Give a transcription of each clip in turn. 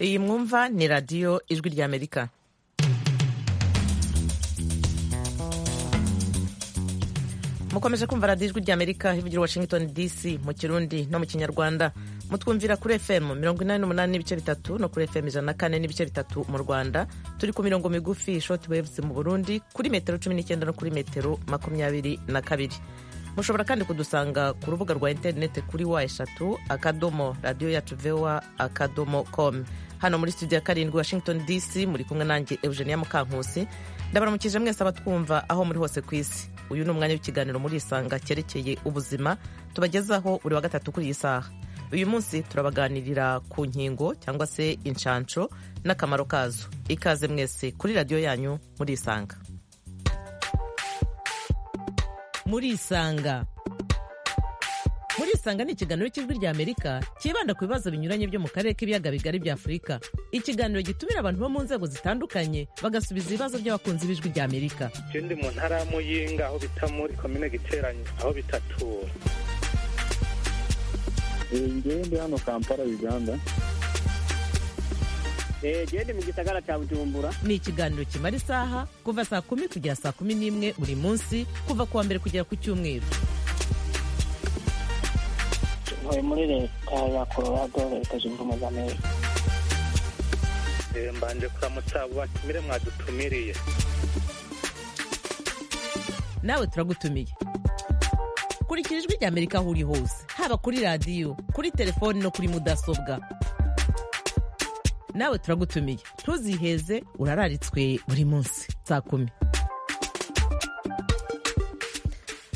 iyi mwumva ni radiyo ijwi ry'amerika mukomeje kumva radiyo ijwi ry'amerika ivugira washington dc mu kirundi no mu kinyarwanda mutwumvira kuri fm mirongo inani n'umunani n'ibice bitatu no kuri fm ijana na kane n'ibice bitatu mu rwanda turi ku mirongo migufi short waves mu burundi kuri metero cumi n'icyenda no kuri metero makumyabiri na kabiri mushobora kandi kudusanga ku rubuga rwa interineti kuri wa eshatu akadomo radiyo yacu vewa akadomo com hano muri studio ya karindwi washington dc muri kumwe nanjye eugenia mukankusi ndabaramukije mwese abatwumva aho muri hose ku isi uyu ni umwanya w'ikiganiro muri isanga cyerekeye ubuzima tubagezaho buri wa gatatu kuri iyi saha uyu munsi turabaganirira ku nkingo cyangwa se inshansho n'akamaro kazo ikaze mwese kuri radiyo yanyu muri isanga muri isanga muri isanga ni ikiganiro cy'ijwi ry'amerika cyibanda ku bibazo binyuranye byo mu karere k'ibiyaga bigari bya afurika ikiganiro gitumira abantu bo mu nzego zitandukanye bagasubiza ibibazo by'abakunzi b'ijwi ry'amerika ikindi mu ntara ya muyinga aho bita muri komine giteranye aho bitatura ingende hano kampala uganda gende mu gisagara cya bujumbura ni ikiganiro kimara isaha kuva saa kumi kugera saa kumi n'imwe buri munsi kuva ku wa mbere kugera ku cyumweru ntuye muri leta ya colorado leta zunze ubumwe za amerika mbanje kuramutsa abo batumire mwadutumiriye nawe turagutumiye kurikira ijwi ry'amerika aho uri hose haba kuri radiyo kuri telefoni no kuri mudasobwa nawe turagutumiye ntuziheze urararitswe buri munsi saa kumi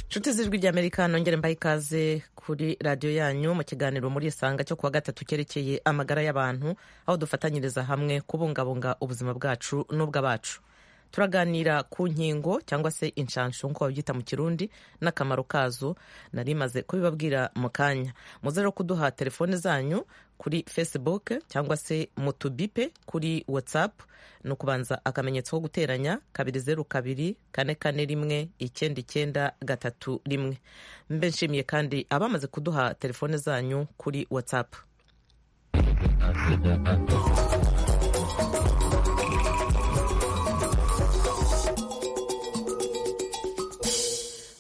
nshuti z'ijwi ry'amerika nongere mbahe ikaze kuri radiyo yanyu mu kiganiro muri isanga cyo kuwa gatatu cyerekeye amagara y'abantu aho dufatanyiriza hamwe kubungabunga ubuzima bwacu n'ubw'abacu turaganira ku nkingo cyangwa se inshanshu nk'uko babyita mu kirundi n'akamaro kazo nari maze kubibabwira mu kanya muze rero kuduha telefone zanyu kuri facebook cyangwa se mu tubipe kuri whatsapp ni ukubanza akamenyetso ko guteranya kabiri zeru kabiri kane kane rimwe icyenda icyenda gatatu rimwe mbe nshimiye kandi abamaze kuduha telefone zanyu kuri whatsapp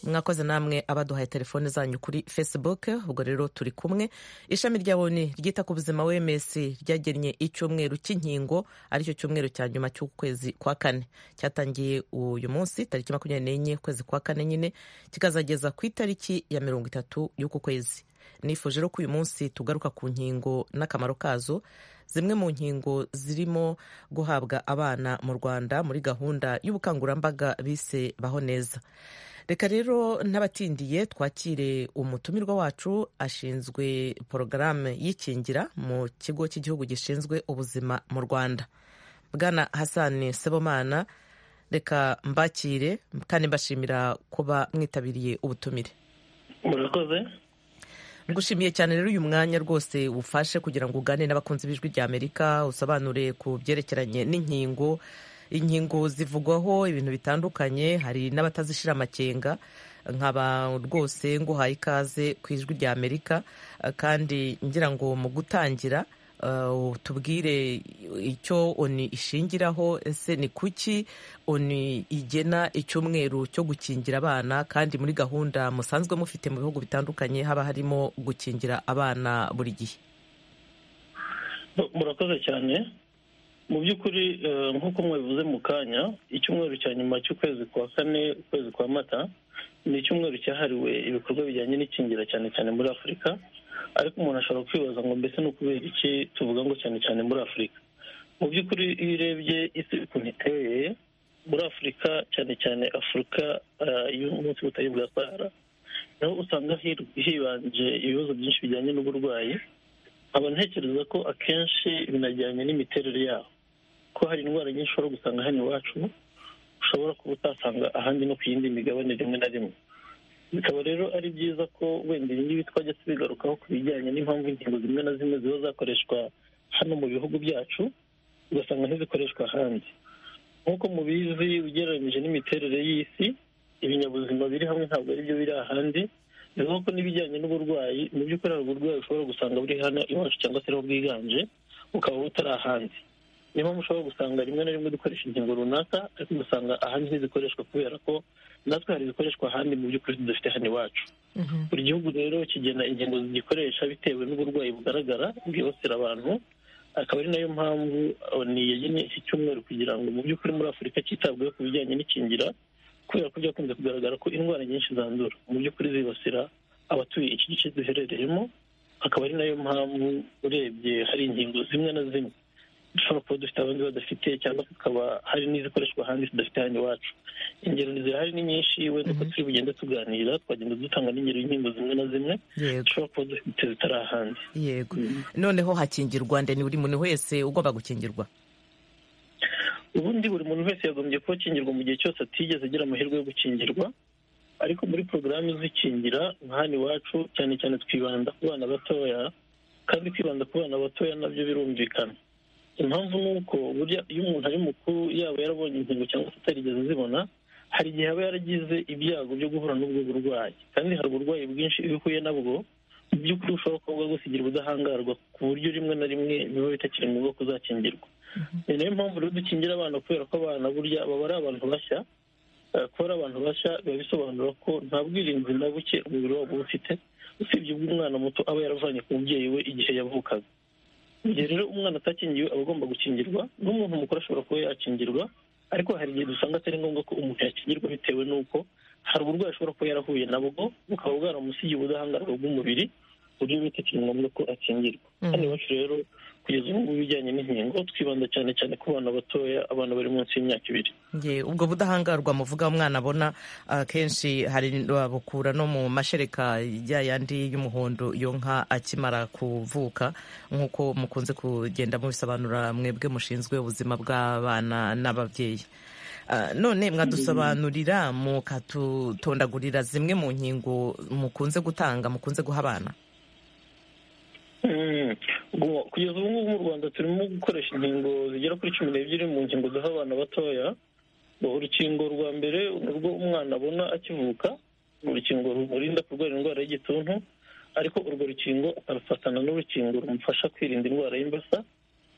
mwakoze namwe abaduhaye telefone zanyu kuri facebook ubwo rero turi kumwe ishami rya oni ryita ku buzima wms ryagennye icyumweru cy'inkingo aricyo cyumweru cya nyuma cy'ukwezi kwa kane cyatangiye uyu munsi tariki makumyabiri n'enye ukwezi kwa kane nyine kikazageza ku itariki ya mirongo itatu y'uku kwezi nifuje rero ko uyu munsi tugaruka ku nkingo n'akamaro kazo zimwe mu nkingo zirimo guhabwa abana mu rwanda muri gahunda y'ubukangurambaga bise baho neza reka rero n'abatindiye twakire umutumirwa wacu ashinzwe porogaramu y'ikingira mu kigo cy'igihugu gishinzwe ubuzima mu rwanda bwana hasani sebomana reka mbakire kandi mbashimira kuba mwitabiriye ubutumire murakoze ngushimiye cyane rero uyu mwanya rwose ufashe kugira ngo ugane n'abakunzi b'ijwi rya amerika usobanure ku byerekeranye n'inkingo inkingo zivugwaho ibintu bitandukanye hari n'abatazishira amakenga nkaba rwose nguhaye ikaze ku ijwi rya amerika kandi ngira ngo mu gutangira tubwire icyo oni ishingiraho ese ni kuki oni igena icyumweru cyo gukingira abana kandi muri gahunda musanzwe mufite mu bihugu bitandukanye haba harimo gukingira abana buri gihe murakoze cyane mu by'ukuri nk'uko mwabivuze mu kanya icyumweru cya nyuma cy'ukwezi kwa kane ukwezi kwa mata ni icyumweru cyahariwe ibikorwa bijyanye n'ikingira cyane cyane muri afurika ariko umuntu ashobora kwibaza ngo mbese ni ukubera iki tuvuga ngo cyane cyane muri afurika mu by'ukuri iyo urebye isi ukuntu iteye muri afurika cyane cyane afurika y'umunsi w'ubutayu bwa sahara naho usanga hibanje ibibazo byinshi bijyanye n'uburwayi nkaba ntekereza ko akenshi binajyanye n'imiterere yaho ko hari indwara nyinshi ushobora gusanga hano iwacu ushobora kuba utasanga ahandi no ku yindi migabane rimwe na rimwe bikaba rero ari byiza ko wenda ibi ngibi twajya tubigarukaho ku bijyanye n'impamvu inkingo zimwe na zimwe ziba zakoreshwa hano mu bihugu byacu ugasanga ntizikoreshwa ahandi nk'uko mubizi ugereranyije n'imiterere y'isi ibinyabuzima biri hamwe ntabwo ari byo biri ahandi bivuga ko n'ibijyanye n'uburwayi mu by'ukuri hari uburwayi ushobora gusanga buri hano iwacu cyangwa se ariho bwiganje ukaba utari ahandi niyo mpamvu ushobora gusanga rimwe na rimwe dukoresha ingingo runaka ariko ugasanga ahandi ntizikoreshwa kubera ko natwe hari izikoreshwa ahandi mu by'ukuri tudafite hano iwacu buri gihugu rero kigena ingingo zigikoresha bitewe n'uburwayi bugaragara bwibasira abantu akaba ari nayo mpamvu niyagene iki cyumweru kugira ngo mu by'ukuri muri afurika cyitabweho ku bijyanye n'ikingira kubera ko byakunze kugaragara ko indwara nyinshi zandura mu by'ukuri zibasira abatuye iki gice duherereyemo akaba ari nayo mpamvu urebye hari ingingo zimwe na zimwe dushobora kuba dufite abandi badafite cyangwa tukaba hari n'izikoreshwa ahandi tudafite hano iwacu ingero zirahari ni nyinshi wenda uko turi bugende tuganira twagenda dutanga n'ingero y'inkingo zimwe na zimwe yego dushobora kuba dufite zitari ahandi yego noneho hakingirwa ndende buri muntu wese ugomba gukingirwa ubundi buri muntu wese yagombye kuba akingirwa mu gihe cyose atigeze agira amahirwe yo gukingirwa ariko muri porogaramu izikingira nka hano iwacu cyane cyane twibanda ku bana batoya kandi kwibanda ku bana batoya nabyo birumvikana impamvu ni uko burya iyo umuntu ari mukuru yaba yarabonye inkingo cyangwa se atarigeze azibona hari igihe aba yaragize ibyago byo guhura n'ubwo burwayi kandi hari uburwayi bwinshi iyo uhuye nabwo mu by'ukuri ushobora kuba bwagusigira ubudahangarwa ku buryo rimwe na rimwe biba bitakiri ngombwa ko uzakingirwa ni nayo mpamvu rero dukingira abana kubera ko abana burya baba ari abantu bashya Eh, kuba ari abantu bashya biba bisobanura ko nta bwirinzi na buke umubiri wabo uba ufite usibye ubw'umwana muto aba yaravanye ku mubyeyi we igihe yavukaga mu gihe rero umwana atakingiwe aba agomba gukingirwa n'umuntu mukuru ashobora kuba yakingirwa ariko hari igihe dusanga atari ngombwa ko umuntu yakingirwa bitewe n'uko hari uburwayi ashobora kuba yarahuye nabwo bukaba bwaramusigiye ubudahangarwa bw'umubiri ku buryo bitakiri ngombwa ko akingirwa Mhm. hano iwacu rero kugeza ubu ngubu ibijyanye n'inkingo twibanda cyane cyane ku bana batoya abana bari munsi y'imyaka ibiri Nge, ubwo budahangarwa muvuga umwana abona akenshi hari babukura no mu mashereka ya yandi y'umuhondo iyo nka akimara kuvuka nk'uko mukunze kugenda mubisobanura mwebwe mushinzwe ubuzima bw'abana n'ababyeyi Ah, none mwadusobanurira mukatutondagurira zimwe mu nkingo mukunze gutanga mukunze guha abana Mm. Ubwo kugeza ubu ngubu mu rwanda turimo gukoresha inkingo zigera kuri cumi n'ebyiri mu nkingo duha abana batoya Ubwo urukingo rwa mbere ni urwo umwana abona akivuka ni urukingo rumurinda kurwara indwara y'igituntu ariko urwo rukingo akarufatana n'urukingo rumufasha kwirinda indwara y'imbasa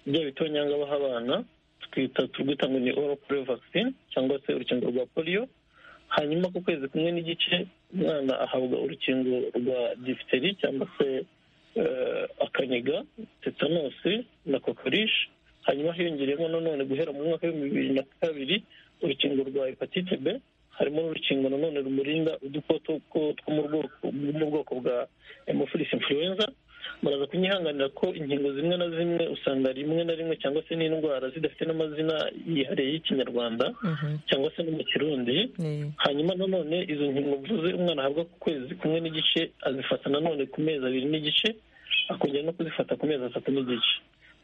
bya bitonyanga baha abana twita turwita ngo ni oral polio vaccine cyangwa se urukingo rwa polio hanyuma ku kwezi kumwe n'igice umwana ahabwa urukingo rwa diphtheria cyangwa se eh, akaniga tetanosi na kokorishi hanyuma hiyongereyemo nanone guhera mu mwaka w'ibihumbi bibiri na kabiri urukingo rwa hepatite b harimo n'urukingo nanone rumurinda udukoko two- two mu bwoko- mu bwoko bwa hemophilus influenza muraza kunyihanganira ko inkingo zimwe na zimwe usanga rimwe na rimwe cyangwa se n'indwara zidafite n'amazina yihariye y'ikinyarwanda Mhm, cyangwa se no mu kirundi ni- hanyuma nanone izo nkingo mvuze umwana ahabwa ku kwezi kumwe n'igice azifata nanone ku mezi abiri n'igice akongera no kuzifata ku mezi atatu n'igice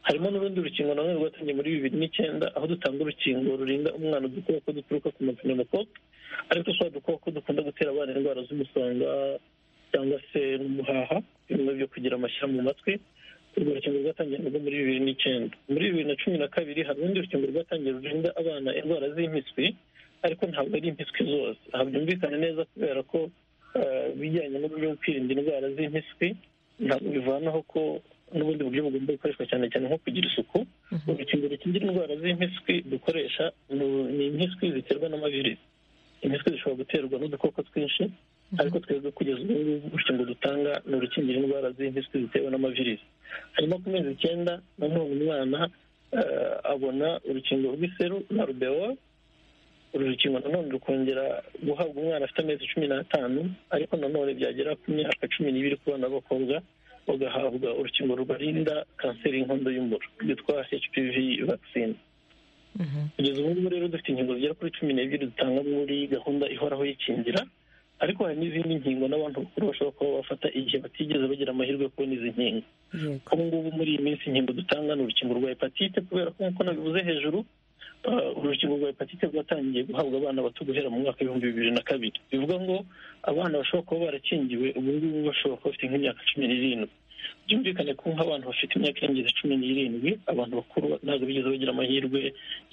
harimo n'urundi rukingo nanone rwatangiye muri bibiri n'icyenda aho dutanga urukingo rurinda umwana udukoko duturuka ku mapneumocoque ariko twa dukoko dukunda gutera abana indwara z'umusonga cyangwa se n'umuhaha bimwe byo kugira amashyira mu matwi urwo rukingo rwatangiye narwo muri bibiri n'icyenda muri bibiri na cumi na kabiri hari urundi rukingo rwatangiye rurinda abana indwara z'impiswi ariko ntabwo ari impiswi zose aha byumvikana neza kubera ko eh, ibijyanye n'uburyo bwo kwirinda indwara z'impiswi ntabwo bivanaho ko n'ubundi buryo bugomba gukoreshwa cyane cyane nko kugira isuku urukingo rukingira indwara z'impiswi dukoresha ni- ni impiswi ziterwa n'amavirisi impiswi zishobora guterwa n'udukoko twinshi ariko twebwe kugeza ubu ngubu urukingo dutanga ni urukingira indwara z'impiswi zitewe n'amavirisi hanyuma ku mezi icyenda nanone umwana eh, abona urukingo rw'iseru na rubewa uru rukingo nanone rukongera guhabwa umwana afite amezi cumi n'atanu ariko nanone byagera ku myaka cumi n'ibiri ku bana b'abakobwa bagahabwa urukingo rubarinda kanseri y'inkondo y'umura rwitwa hpv vaccine mhm. kugeza ubu ngubu rero dufite inkingo zigera kuri cumi n'ebyiri dutanga muri gahunda ihoraho y'ikingira ariko hari n'izindi nkingo n'abantu bakuru bashobora kuba bafata igihe batigeze bagira amahirwe yo kubona izi nkingo yego ubu ngubu muri iyi minsi inkingo dutanga ni urukingo rwa hepatite kubera ko nk'uko nabivuze hejuru ah, urukingo rwa hepatite rwatangiye guhabwa abana bato guhera mu mwaka w'ibihumbi bibiri na kabiri bivuga ngo abana bashobora kuba barakingiwe ubu ngubu bashobora kuba bafite nk'imyaka cumi n'irindwi byumvikane ko nk'abantu bafite imyaka irengeje cumi n'irindwi abantu bakuru ntabwo bigeze bagira amahirwe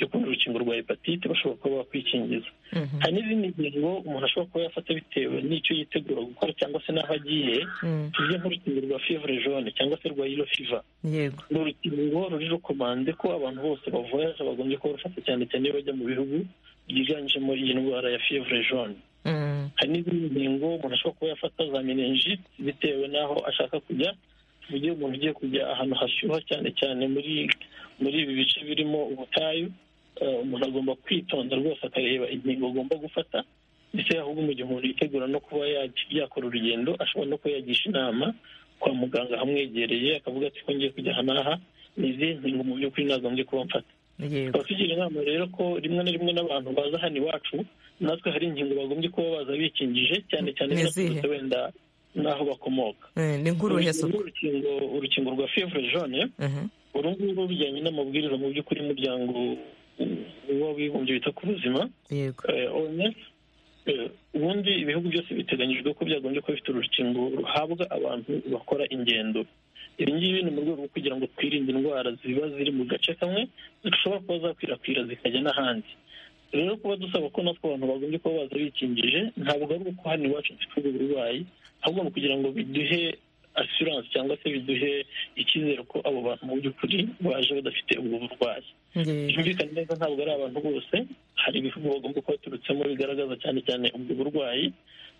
yo kubona urukingo rwa hepatite bashobora kuba bakwikingiza hari n'izindi ngingo umuntu ashobora kuba yafata bitewe n'icyo yitegura gukora cyangwa se n'aho agiye tuvuge nk'urukingo rwa fivure jone cyangwa se rwa yiro fiva yego ni urukingo ruri rukomanze ko abantu bose bavoyaje bagombye kuba bafata cyane cyane iyo bajya mu bihugu byiganjemo iyi ndwara ya fivure jone Mm, hari n'izindi ngingo umuntu ashobora kuba yafata za menenjit bitewe n'aho ashaka kujya tuvuge umuntu ugiye kujya ahantu hashyuha cyane cyane muri muri ibi bice birimo ubutayu eh, umuntu agomba kwitonda rwose akareba ingingo agomba gufata ndetse ahubwo mu gihe umuntu yitegura no kuba yaj- yakora urugendo ashobora no kuba yagisha inama kwa muganga hamwegereye akavuga ati ko ngiye kujya aha n'aha ni izihe ngingo mu by'ukuri nagombye kuba mfata yego tukaba tugira inama rero ko rimwe na rimwe n'abantu baza hano iwacu natwe hari ingingo bagombye kuba baza bikingije cyane cyane Ni izihe? baturutse wenda n'aho bakomoka Eh, ni nk'uruhe urukingo suku urukingo- urukingo rwa fevre jone Mhm, uru nguru bijyanye n'amabwiriza mu by'ukuri y'umuryango w'abibumbye wita ku buzima yego eh, OMS eh, ubundi ibihugu byose biteganyijwe ko byagombye kuba bifite urukingo ruhabwa abantu bakora ingendo ibi ngibi ni mu rwego rwo kugira ngo twirinde indwara ziba ziri mu gace kamwe zishobora kuba zakwirakwira zikajya n'ahandi rero kuba dusaba ko natwe abantu bagombye kuba baza bikingije ntabwo ari uko hano iwacu dufite ubwo burwayi ahubwo ni ukugira ngo biduhe asiranse cyangwa se biduhe icyizere ko abo bantu mu by'ukuri baje badafite ubwo burwayi yego byumvikane neza ntabwo ari abantu bose hari ibihugu bagomba kuba baturutsemo bigaragaza cyane cyane ubwo burwayi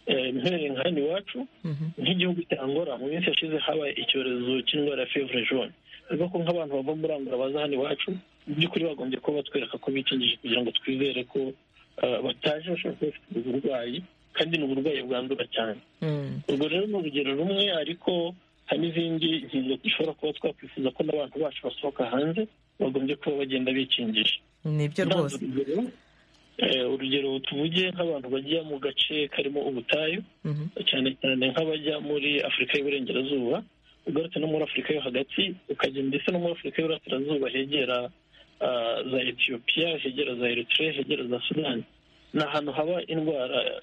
Eh, mpereye nka hano iwacu Mhm, nk'igihugu cya angola mu minsi yashize habaye icyorezo cy'indwara ya fevure jone bivuga ko nk'abantu bava muri angola baza hano iwacu mu by'ukuri bagombye kuba batwereka ko bikingije kugira ngo twizere ko eh, bataje bashobora kuba bafite ubwo burwayi kandi ni uburwayi bwandura cyane mm, urwo rero ni urugero rumwe ariko hari n'izindi ngingo dushobora kuba twakwifuza ko n'abantu bacu basohoka hanze bagombye kuba bagenda bikingije nibyo ntanze rwose urugero Eh, urugero tuvuge nk'abantu bajya mu gace karimo ubutayu Mhm, cyane cyane nk'abajya muri afurika y'iburengerazuba ugarutse no muri afurika yo hagati ukajya ndetse no muri afurika y'iburasirazuba hegera ah, za etiyopiya hegera za eritrea hegera za sudani ni ahantu haba indwara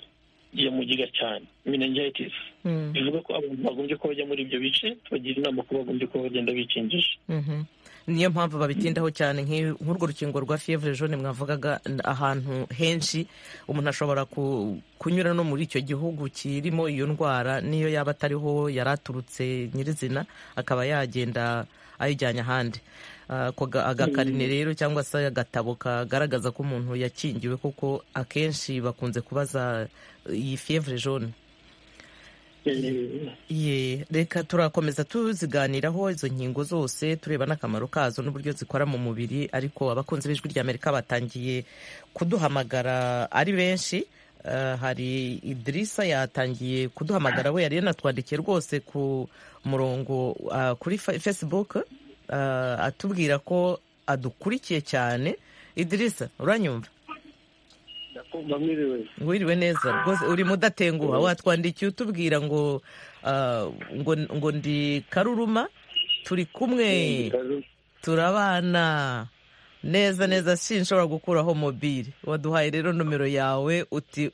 ya mugiga cyane meningitis mm, bivuga ko abantu bagombye kuba bajya muri ibyo bice tubagira inama ko bagombye kuba bagenda bikingije mhm. niyo mpamvu babitindaho cyane nk'i- nk'urwo rukingo rwa fiyevure jone mwavugaga n- ahantu henshi umuntu ashobora ku- kunyura no muri icyo gihugu kirimo iyo ndwara n'iyo yaba atariho yari aturutse nyirizina akaba yagenda ayijyanye ahandi Ah, ako ga- agakarine rero cyangwa se agatabo kagaragaza ko umuntu yakingiwe kuko akenshi bakunze kubaza eh, iyi fiyevure jone Eh, Ye, reka turakomeza tuziganiraho izo nkingo zose tureba n'akamaro kazo n'uburyo zikora mu mubiri ariko abakunzi b'ijwi ry'amerika batangiye kuduhamagara ari benshi Eh, hari idirisa yatangiye kuduhamagara we yari yanatwandikiye rwose ku murongo ah, kuri Fa- facebook ah, atubwira ko adukurikiye cyane idirisa uranyumva Ndakumva mwiriwe. wiriwe neza rwose urimo udatenguha watwandikiye utubwira ngo ah, ngo ngo ndi karuruma turi kumwe turabana neza neza sinshobora gukuraho mobile waduhaye rero nomero yawe uti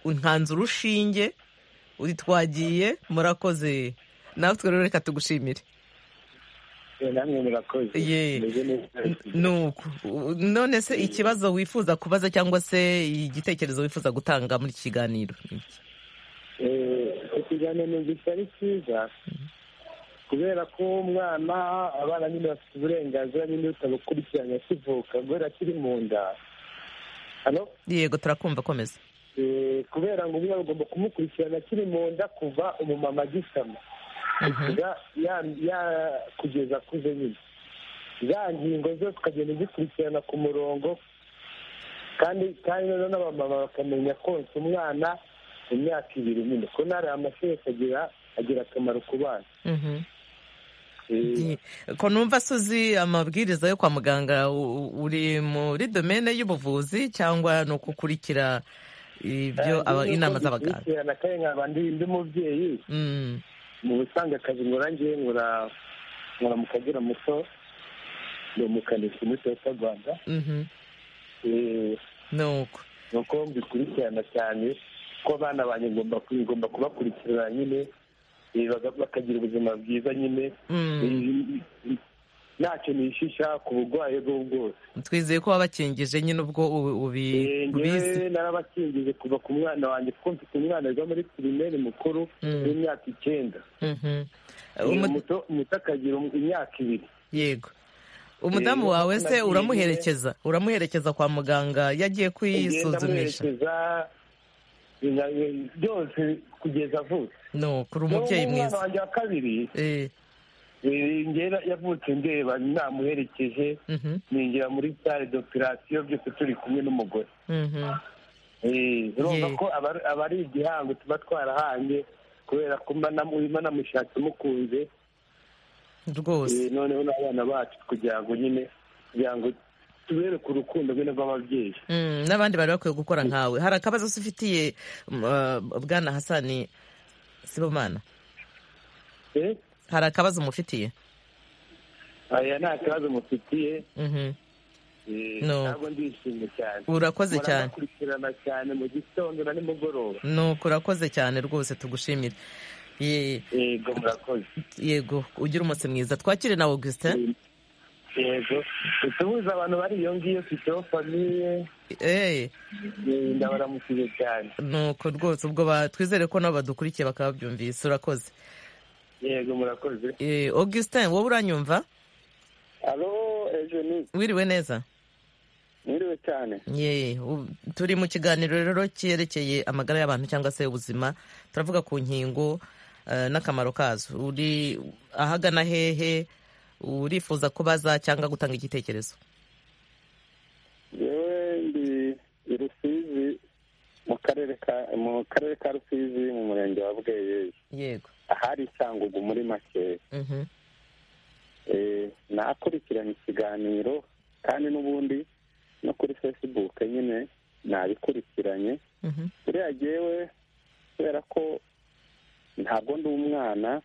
u- nkanze urushinge uti twagiye murakoze natwe rero reka tugushimire Eh, Namwe murakoze. Ye. Meze neza. nuko u- none se ikibazo wifuza kubaza cyangwa se igitekerezo wifuza gutanga muri iki kiganiro Eh, ikiganiro gisa ari cyiza kubera ko umwana abana nyine bafite uburenganzira nyine butabukurikiranye akivuka kubera akiri mu nda Hano? yego turakumva komeza Eh, kubera ngo umwana bagomba kumukurikirana akiri mu nda kuva umumama agisama Mhm. ya ya- ya- kugeza akuze nyine za ngingo zose ukagenda uzikurikirana ku murongo kandi kandi noneho n'abamama bakamenya konsa umwana imyaka ibiri nyine ko nari amashereka agira agira akamaro ku bana Mhm. Eh, ko numva se uzi amabwiriza yo kwa muganga u- u- uri muri domene y'ubuvuzi cyangwa ni ukukurikira ibyo aba- kandi inama nuko z'abaganga dukurikirana kandi nkaba ndi ndi mubyeyi Mm. mu busanzwe akazi nkora ngiye nkora nkora mu kagera muto ndi umukanishi muri toyota rwanda Mhm. Eh, ni uko ni uko mbikurikirana cyane ko abana banjye ngomba ngomba kubakurikirana nyine eh, baga- bakagira ubuzima bwiza nyine Eh, ntacyo nishisha ku burwayi ubwo ari bwo bwose twizeye ko wabakingije nyine ubwo ubu- Eh, ubi- ubizi njyewe narabakingije kuva ku mwana wanjye kuko mfite umwana wiga muri pirimeri mukuru Mm. w'imyaka icyenda Mhm. Eh, Umu- muto muto akagira um- imyaka ibiri yego umudamu Eh, wawe se nagiye- uramuherekeza uramuherekeza kwa muganga yagiye ngenda kwisuzumisha amuherekeza eh, byose kugeza avutse no kuri umubyeyi N'ubu umwana mwiza wanjye wa kabiri Eh, eh, ngera yavutse ndeba namuherekeje mhm, ninjira muri sale d'operation byose turi kumwe n'umugore mhm. Eh, urumva Ye. ko aba- aba ari igihango tuba twarahanye kubera ko mba namu- mba namushatse mukunze rwose Eh, noneho n'abana bacu kugira ngo nyine kugira ngo tubereke urukundo nyine rw'ababyeyi Mm, n'abandi bari bakwiye gukora nkawe hari akabazo se ufitiye mm, uh, bwana hasani sibomana Eh, hari akabazo mufitiye aya nta kibazo mufitiye Mhm. eh, No. ntabwo ndishimye cyane urakoze cyane murabakurikirana cyane mu gitondo na nimugoroba nuko urakoze cyane rwose tugushimire Ye- yego murakoze yego ugire umunsi mwiza twakire na augustin yego utubuze abantu bari iyo ngiyo fiteho famiye Eh, eh, ndabaramukije cyane nuko rwose ubwo ba- twizere ko nabo badukurikiye bakaba babyumvise urakoze yego murakoze Eh, augustin wowe uranyumva alo ejeni wiriwe neza mwiriwe cyane Ye, u- turi mu kiganiro rero cyerekeye amagara y'abantu cyangwa se ubuzima turavuga ku nkingo eh, n'akamaro kazo uri ahagana hehe urifuza kubaza cyangwa gutanga igitekerezo yewe ndi i rusizi mu karere ka mu karere ka rusizi mu murenge wa bweyeye yego ahari isangugu muri makeya Mhm. Eh, nakurikiranye ikiganiro kandi n'ubundi no kuri facebook nyine nabikurikiranye Mhm. buriya jyewe kubera ko ntabwo ndi umwana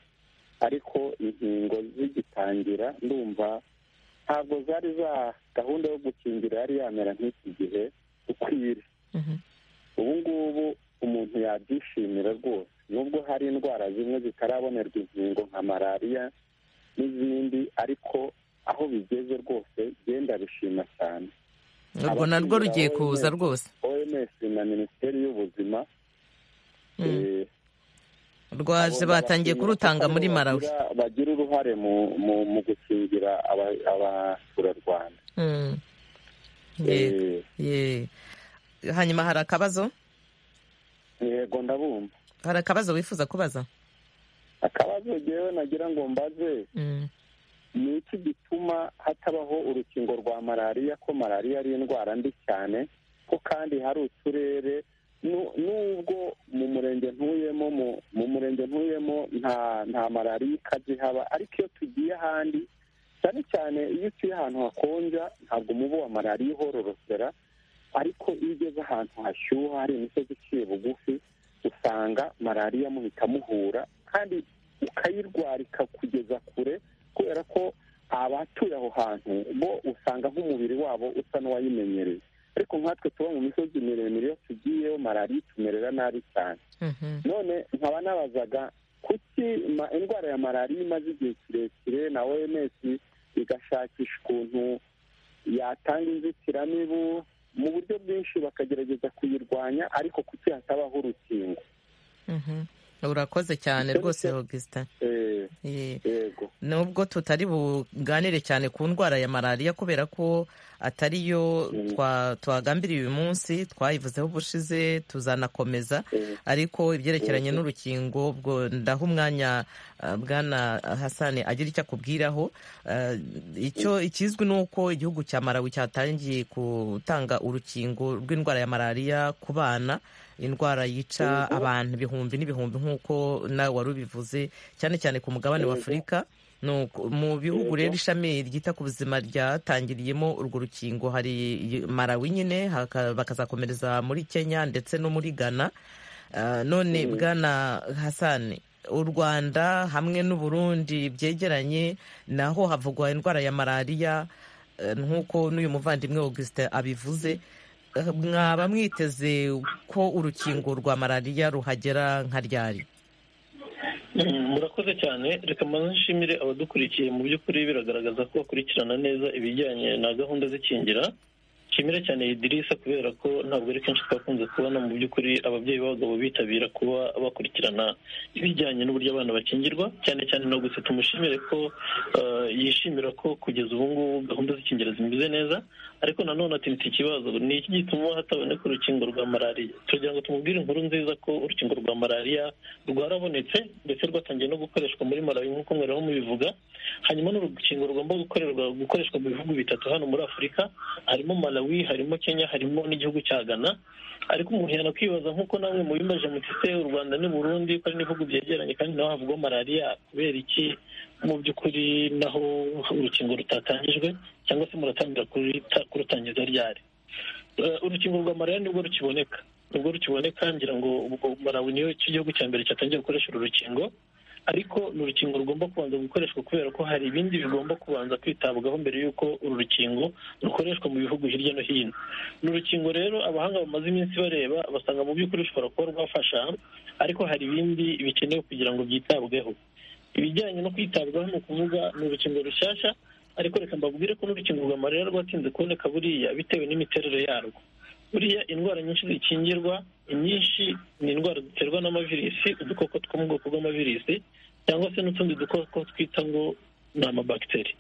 ariko inkingo zigitangira ndumva ntabwo zari za gahunda yo gukingira yari yamera nk'iki gihe ukwiriye Mhm. ubu ngubu umuntu yabyishimira rwose nubwo hari indwara zimwe zitarabonerwa inkingo nka malariya n'izindi ariko aho bigeze rwose byenda bishima cyane urwo narwo rugiye Abakinira kuza OMS. rwose oms na minisiteri y'ubuzima Mm. eh, rwaje batangiye kurutanga muri malawi Bagira- bagira uruhare mu mu, mu gukingira aba- abaturarwanda Mm. yego Eh, ye hanyuma hari akabazo yego ndabumva hari akabazo wifuza kubaza akabazo jewe nagira ngo mbaze Mm. ni iki gituma hatabaho urukingo rwa malariya ko malariya ari indwara mbi cyane ko kandi hari uturere nu- nubwo mu murenge ntuyemo mu- mu murenge ntuyemo nta nta malariya ikaze ihaba ariko iyo tugiye ahandi cyane cyane iyo utuye ahantu hakonja ntabwo umubu wa malariya uhororokera ariko iyo ugeze ahantu hashyuha hari imisozi iciye bugufi usanga malariya muhita muhura kandi ukayirwara ikakugeza kure kubera ko abatuye aho hantu bo usanga nk'umubiri wabo usa n'uwayimenyereye ariko nkatwe tuba mu misozi miremire iyo tugiyeyo malariya itumerera nabi cyane Mhm. none nkaba nabazaga kuki ma- indwara ya malariya imaze igihe kirekire na oms igashakisha ukuntu yatanga inzitiramibu mu buryo bwinshi bakagerageza kuyirwanya ariko kuki hatabaho urukingo Mhm. urakoze cyane Icyo rwose nicyo- augustin Eh, Ye. yego nubwo tutari buganire cyane ku ndwara ya malariya kubera ko atari yo twa- twagambiriye uyu munsi twayivuzeho ubushize tuzanakomeza Eh, ariko ibyerekeranye n'urukingo ubwo ndaha umwanya uh, bwana hasani agira icyo akubwiraho Uh, icyo ikizwi ni uko igihugu cya marawi cyatangiye gutanga urukingo rw'indwara ya malariya ku bana indwara yica abantu ibihumbi n'ibihumbi nk'uko nawe wari ubivuze cyane cyane ku mugabane w'afurika Nuko mu bihugu rero ishami ryita ku buzima ryatangiriyemo urwo rukingo hari marawi nyine haka- bakazakomereza muri kenya ndetse no muri ghana Ah, none bwana hasani u rwanda hamwe n'u burundi byegeranye naho havugwa indwara ya malariya eh, nk'uko n'uyu muvandimwe augustin abivuze Eh, mwaba mwiteze ko urukingo rwa malariya ruhagera nka ryari murakoze cyane reka mbanze nshimire abadukurikiye mu by'ukuri biragaragaza ko bakurikirana neza ibijyanye na gahunda z'ikingira nshimire cyane idirisa kubera ko ntabwo ari kenshi twakunze kubona mu by'ukuri ababyeyi b'abagabo bitabira kuba bakurikirana ibijyanye n'uburyo abana bakingirwa cyane cyane na gusa tumushimire ko eh, yishimira ko kugeza ubu ngubu gahunda z'ikingira zimeze neza ariko nanone ati mfite ikibazo ni iki gituma hataboneka urukingo rwa malariya tugira ngo tumubwire inkuru nziza ko urukingo rwa malariya rwarabonetse ndetse rwatangiye no gukoreshwa muri malawi nk'uko mwari mubivuga hanyuma ni urukingo rugomba gukorerwa gukoreshwa mu bihugu bitatu hano muri afurika harimo malawi harimo kenya harimo n'igihugu cya ghana ariko umuntu yanakwibaza nk'uko namwe mubimaje mutise u rwanda n'u burundi ko ari n'ibihugu byegeranye kandi naho havugwa malariya kubera iki mu by'ukuri naho urukingo rutatangijwe cyangwa se muratangirira kuruta- kurutangiza ryari Eh, urukingo rwa malariya nibwo rukiboneka nibwo rukiboneka ngira ngo ubwo malawi niyo cyo gihugu cya mbere cyatangiye gukoresha uru rukingo ariko ni urukingo rugomba kubanza gukoreshwa kubera ko hari ibindi bigomba kubanza kwitabwaho mbere y'uko uru rukingo rukoreshwa mu bihugu hirya no hino ni urukingo rero abahanga bamaze iminsi bareba basanga mu by'ukuri rushobora kuba rwafasha ariko hari ibindi bikenewe kugira ngo byitabweho ibijyanye no kwitabwaho ni ukuvuga ni urukingo rushyashya ariko reka mbabwire ko n'urukingo rwa malariya rwatinze kuboneka buriya bitewe n'imiterere yarwo buriya indwara nyinshi zikingirwa inyinshi ni indwara ziterwa n'amavirisi udukoko two mu bwoko bw'amavirisi cyangwa se n'utundi dukoko twita ngo ni amabagiteri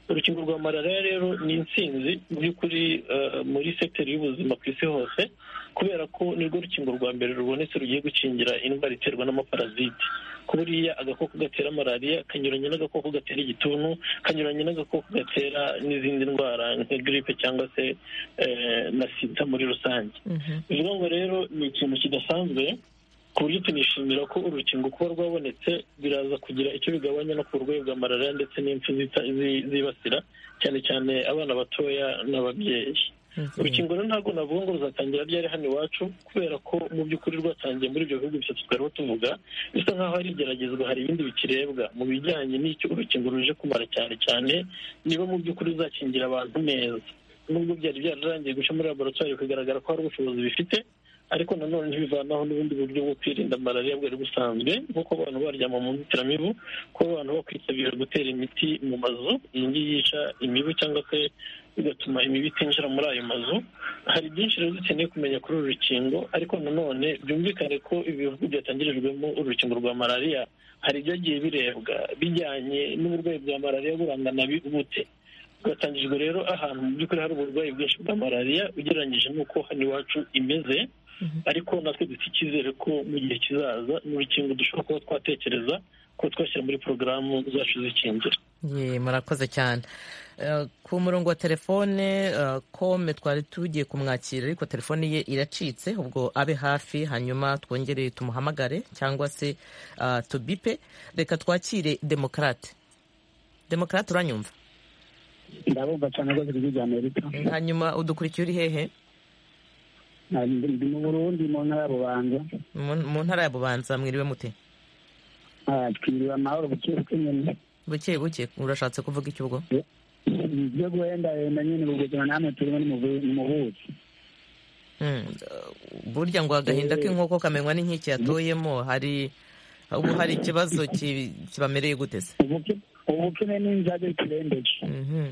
urukingo rwa malariya rero ni intsinzi mu by'ukuri eh, muri sekiteri y'ubuzima ku isi hose kubera ko nirwo rukingo rwa mbere rubonetse rugiye gukingira indwara iterwa n'amaparaziti ko buriya agakoko gatera malariya kanyuranye n'agakoko gatera igituntu kanyuranye n'agakoko gatera n'izindi ndwara nka giripe cyangwa se eh, na sida muri rusange Mhm. bivuga ngo rero ni ikintu kidasanzwe ku buryo tunishimira ko urukingo kuba rwabonetse biraza kugira icyo bigabanya no ku burwayi bwa malariya ndetse n'impfu zita- zi- zibasira cyane cyane abana batoya n'ababyeyi Mhm. urukingo rero ntabwo navuga ngo ruzatangira ryari hano iwacu kubera ko mu by'ukuri rwatangiye muri ibyo bihugu bitatu twariho tuvuga bisa nk'aho hari igeragezwa hari ibindi bikirebwa mu bijyanye n'icyo urukingo ruje kumara cyane cyane niba mu by'ukuri ruzakingira abantu neza nubwo byari byararangiye guca muri laboratwari bikagaragara ko hari ubushobozi bifite ariko nanone ntibivanaho n'ubundi buryo bwo kwirinda malariya bwari busanzwe nk'uko abantu baryama mu nzitiramibu kuba abantu bakwitabira gutera imiti mu mazu iyi ngiyi yica imibu cyangwa se bigatuma imibu itinjira muri ayo mazu hari byinshi rero dukeneye kumenya kuri uru rukingo ariko nanone byumvikane ko ibi bihugu byatangirijwemo urukingo rwa malariya hari ibyagiye birebwa bijyanye n'uburwayi bwa malariya burangana bi- bute bwatangijwe rero ahantu mu by'ukuri hari uburwayi bwinshi bwa malariya ugereranyije n'uko hano iwacu imeze ariko natwe dufite icyizere ko mu gihe kizaza ni urukingo dushobora kuba twatekereza ko twashyira muri porogaramu zacu zikingira Ye, murakoze cyane Eh, ku murongo wa telefone eh, kome twari tugiye kumwakira ariko telefone ye iracitse ubwo abe hafi hanyuma twongere tumuhamagare cyangwa se ah, tubipe reka twakire demokarate demokarate uranyumva ndabumva cyane rwose ijwi rya amerika hanyuma udukurikiye uri hehe ndi mu burundi mu ntara ya bubanza mu mu ntara ya bubanza mwiriwe mute Ah, twiriwe amahoro buke buke nyine buke buke urashatse kuvuga iki ubwo ibyo guhendahenda nyine ubwo ubuzima namwe turimo ni mu bu- ni mu buki Mm, burya ngo agahinda k'inkoko kamenywa n'inkike yatoyemo hari ubu hari ikibazo ki- kibamereye gute se Ubuke- ubukene n'inzage turembeje Mhm.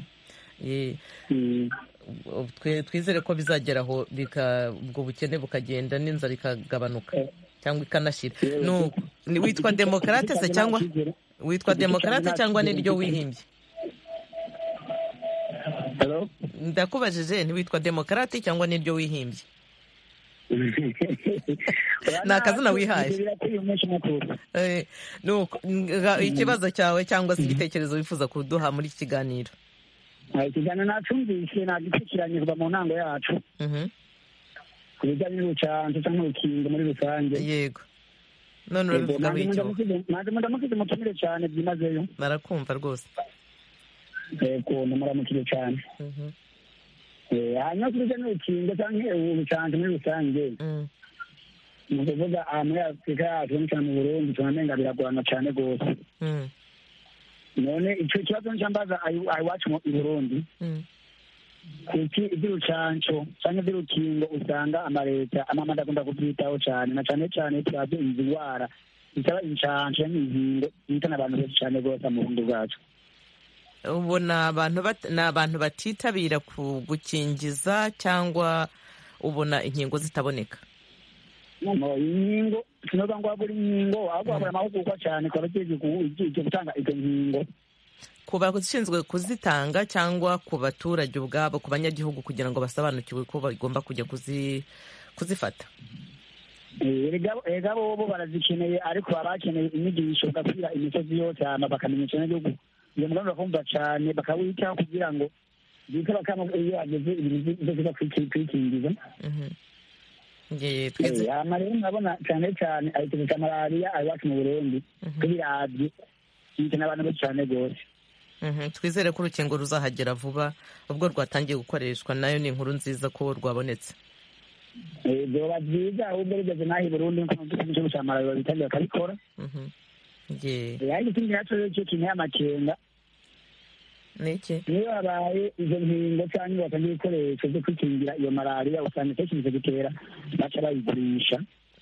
Ye, Mm. ob- twe- twizere ko bizagera aho bika- ubwo bukene bukagenda n'inzara ikagabanuka cyangwa ikanashira Nu- ni witwa demokarate se cyangwa witwa demokarate cyangwa niryo wihimbye Hello? ndakubajije ntiwitwa demokarate cyangwa niryo wihimbye Ni akazina wihaye. birateye umunsi mukuru Eh, nuko, nga- ikibazo cyawe cyangwa se igitekerezo wifuza kuduha muri iki kiganiro Ah, ikiganiro nacumvise nagikurikiranye kuva mu ntango yacu Mhm. ku bijyanye n'ubucanzi cyangwa urukingo muri rusange yego none urabivugaho icyo wowe. nanjye mudamukije mutumire cyane byimazeyo barakumva rwose ukuntu muramukije cyane Mhm. Eh, hanyuma ku bijyanye n'urukingo cyangwa ubucanzi muri rusange Mm. ni ukuvuga aha muri afurika yacu cyane cyane mu burundi tunamenga biragorana cyane rwose Mm. none icyo kibazo nicambaza iwacu mu i burundi Mm. kuki iby'urucanco cyangwa iby'urukingo usanga amaleta amamada akunda kubyitaho cyane na cyane cyane turazi inzigwara itaba inshanje n'inkingo yitana abantu benshi cyane rwose mu burundi bwacu ubona abantu bat- ni abantu batitabira ku gukingiza cyangwa ubona inkingo zitaboneka noneho inkingo sinoza ngo wabura inkingo ahubwo wabura amahugurwa cyane ku bagiye gutanga izo nkingo ku bashinzwe kuzitanga cyangwa ku baturage ubwabo ku banyagihugu kugira ngo basobanukirwe ko bagomba kujya kuzi- kuzifata Eh, erega- erega bo bo barazikeneye ariko baba bakeneye inyigisho bagapfira imisozi yose hama bakamenyesha n'igihugu iyo mugambi bakumva cyane bakawitaho kugira ngo bite bakama iyo bageze ibintu byose bakwikingiza Mhm. Nge- Eh, twese hama rero murabona cyane cyane ayituruka malariya ari iwacu mu burundi tubirabye yitana abantu benshi cyane rwose Mhm, twizere ko urukingo ruzahagera vuba ubwo rwatangiye gukoreshwa nayo ni inkuru nziza ko rwabonetse Eh, byoba byiza ahubwo rigeze n'aho i burundi nk'uko igihugu cya malariya babitangira bakabikora Mhm. Nge- Eh, ariko ikindi nacyo rero cyo kinteye amakenga ni iki niyo habaye izo nkingo cyangwa bakajya ibikoresho byo kwikingira iyo malariya usanga kenshi izo gitera baca bayigurisha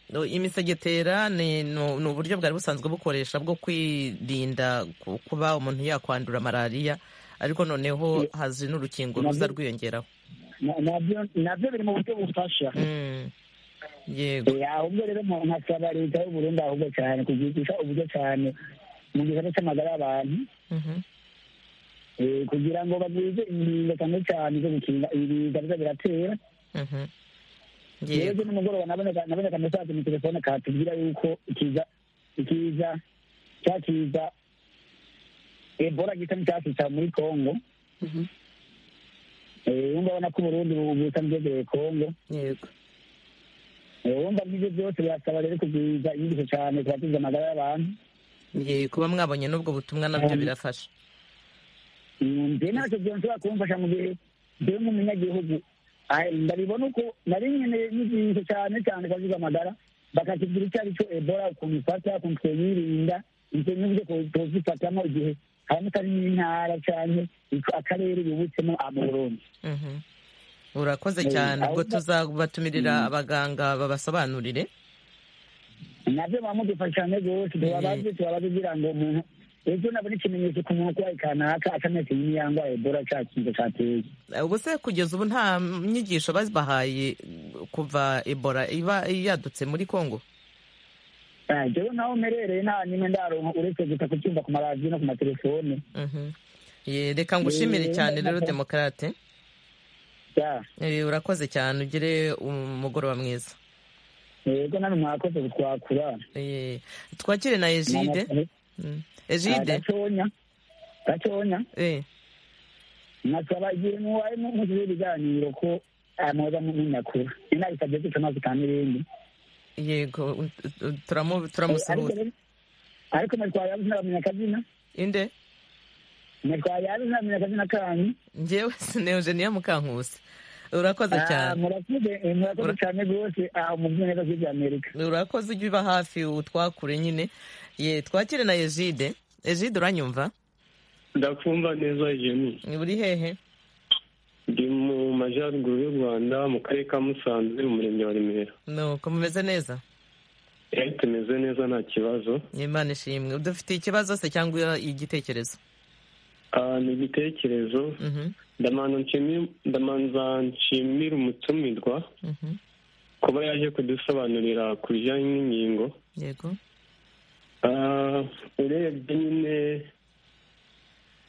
No, imisegetera ni ni- ni uburyo bwari busanzwe bukoresha bwo kwirinda ku- kuba umuntu yakwandura malariya ariko noneho haje n'urukingo ruza rwiyongeraho Na- nabyo nabyo biri mu buryo bufasha Mm. yego Eh, ahubwo rero mu- nkasaba leta y'uburundi ahubwo cyane kuzigisha uburyo cyane mu gisata cy'amagara y'abantu Mhm. eh, kugira ngo bagwize inkingo cyane cyane zo gukinga ibiza biza biratera Mhm. yego rero nimugoroba naboneka naboneka mesaje mu telefone katubwira yuko ikiza ikiza cya kiza ebola gisa n'icyasica muri congo Eh, wumva abona ko uburundi bubusa bwegereye congo yego Eh, wumva nk'ibyo byose birasaba rero kugwiza inyigisho cyane kubatiza amagara y'abantu yego kuba mwabonye n'ubwo butumwa nabyo birafasha Mm, nje ntacyo byonshobora kumfasha mu gihe jyewe nk'umunyagihugu ah, ndabibona uko nari nkeneye n'inyigisho cyane cyane kubatiza amagara bakatubwira icyo ari cyo ebola ukuntu ifata ukuntu twiyirinda ibyo n'uburyo two- twozifatamo igihe haboneka ari n'intara cyane akarere yubutsemo ah, mu burundi Mhm. urakoze Eh, cyane ubwo ahubwo- tuzabatumirira abaganga babasobanurire nabyo baba mudufashane rwose tubabaze tubabaze kugira ngo umuntu ejo nabona ikimenyetso ku muntu urwaye kanaka akameze nk'iyangwa ebola cya kiza cyateye ubwo se kugeza ubu nta nyigisho babahaye kuva ebola iba yadutse muri congo Ah, jewe naho mperereye nta nimwe ndaronka uretse gusa kubyumva ku maradiyo no ku matelefone Mhm. Ye, reka ngushimire Eh, cyane rero nako. demokarate ya Eh, urakoze cyane ugire umugoroba mwiza yego nani mwakoze kutwakura Eh, twakire na egide Mm. egide gaconya gaconya Eh, nasaba igihe mubaye muzize ibiganiro ko ah, mwoza munyakura ninabisabye guca amazi kandi ibindi yego u- u- turamu- Eh, ariko turamusuhuza rero- ariko mwatwayabi sinabamenya akazina inde mwatwayabi sinabamenya akazina kanyu njyewe sineyogeniya mukankusi urakoze Ah, cyane murakoze eh, murakoze Ura- cyane rwose ah, umuvunyi neza by'ibya amerika urakoze ujya uba hafi utwakure nyine ye twakire na egide egide uranyumva ndakumva neza jemi uri hehe ndi mu majyaruguru y'u rwanda mu karere ka musanze mu murenge wa remera nuko mumeze neza Eh, tumeze neza nta kibazo imana ishimwe dufitiye ikibazo se cyangwa igitekerezo Ah, ni igitekerezo Mhm, ndamanza nshimi- ndamanza nshimira umutumirwa mhm, kuba yaje kudusobanurira ku bijyanye n'inkingo yego Ah, urebye nyine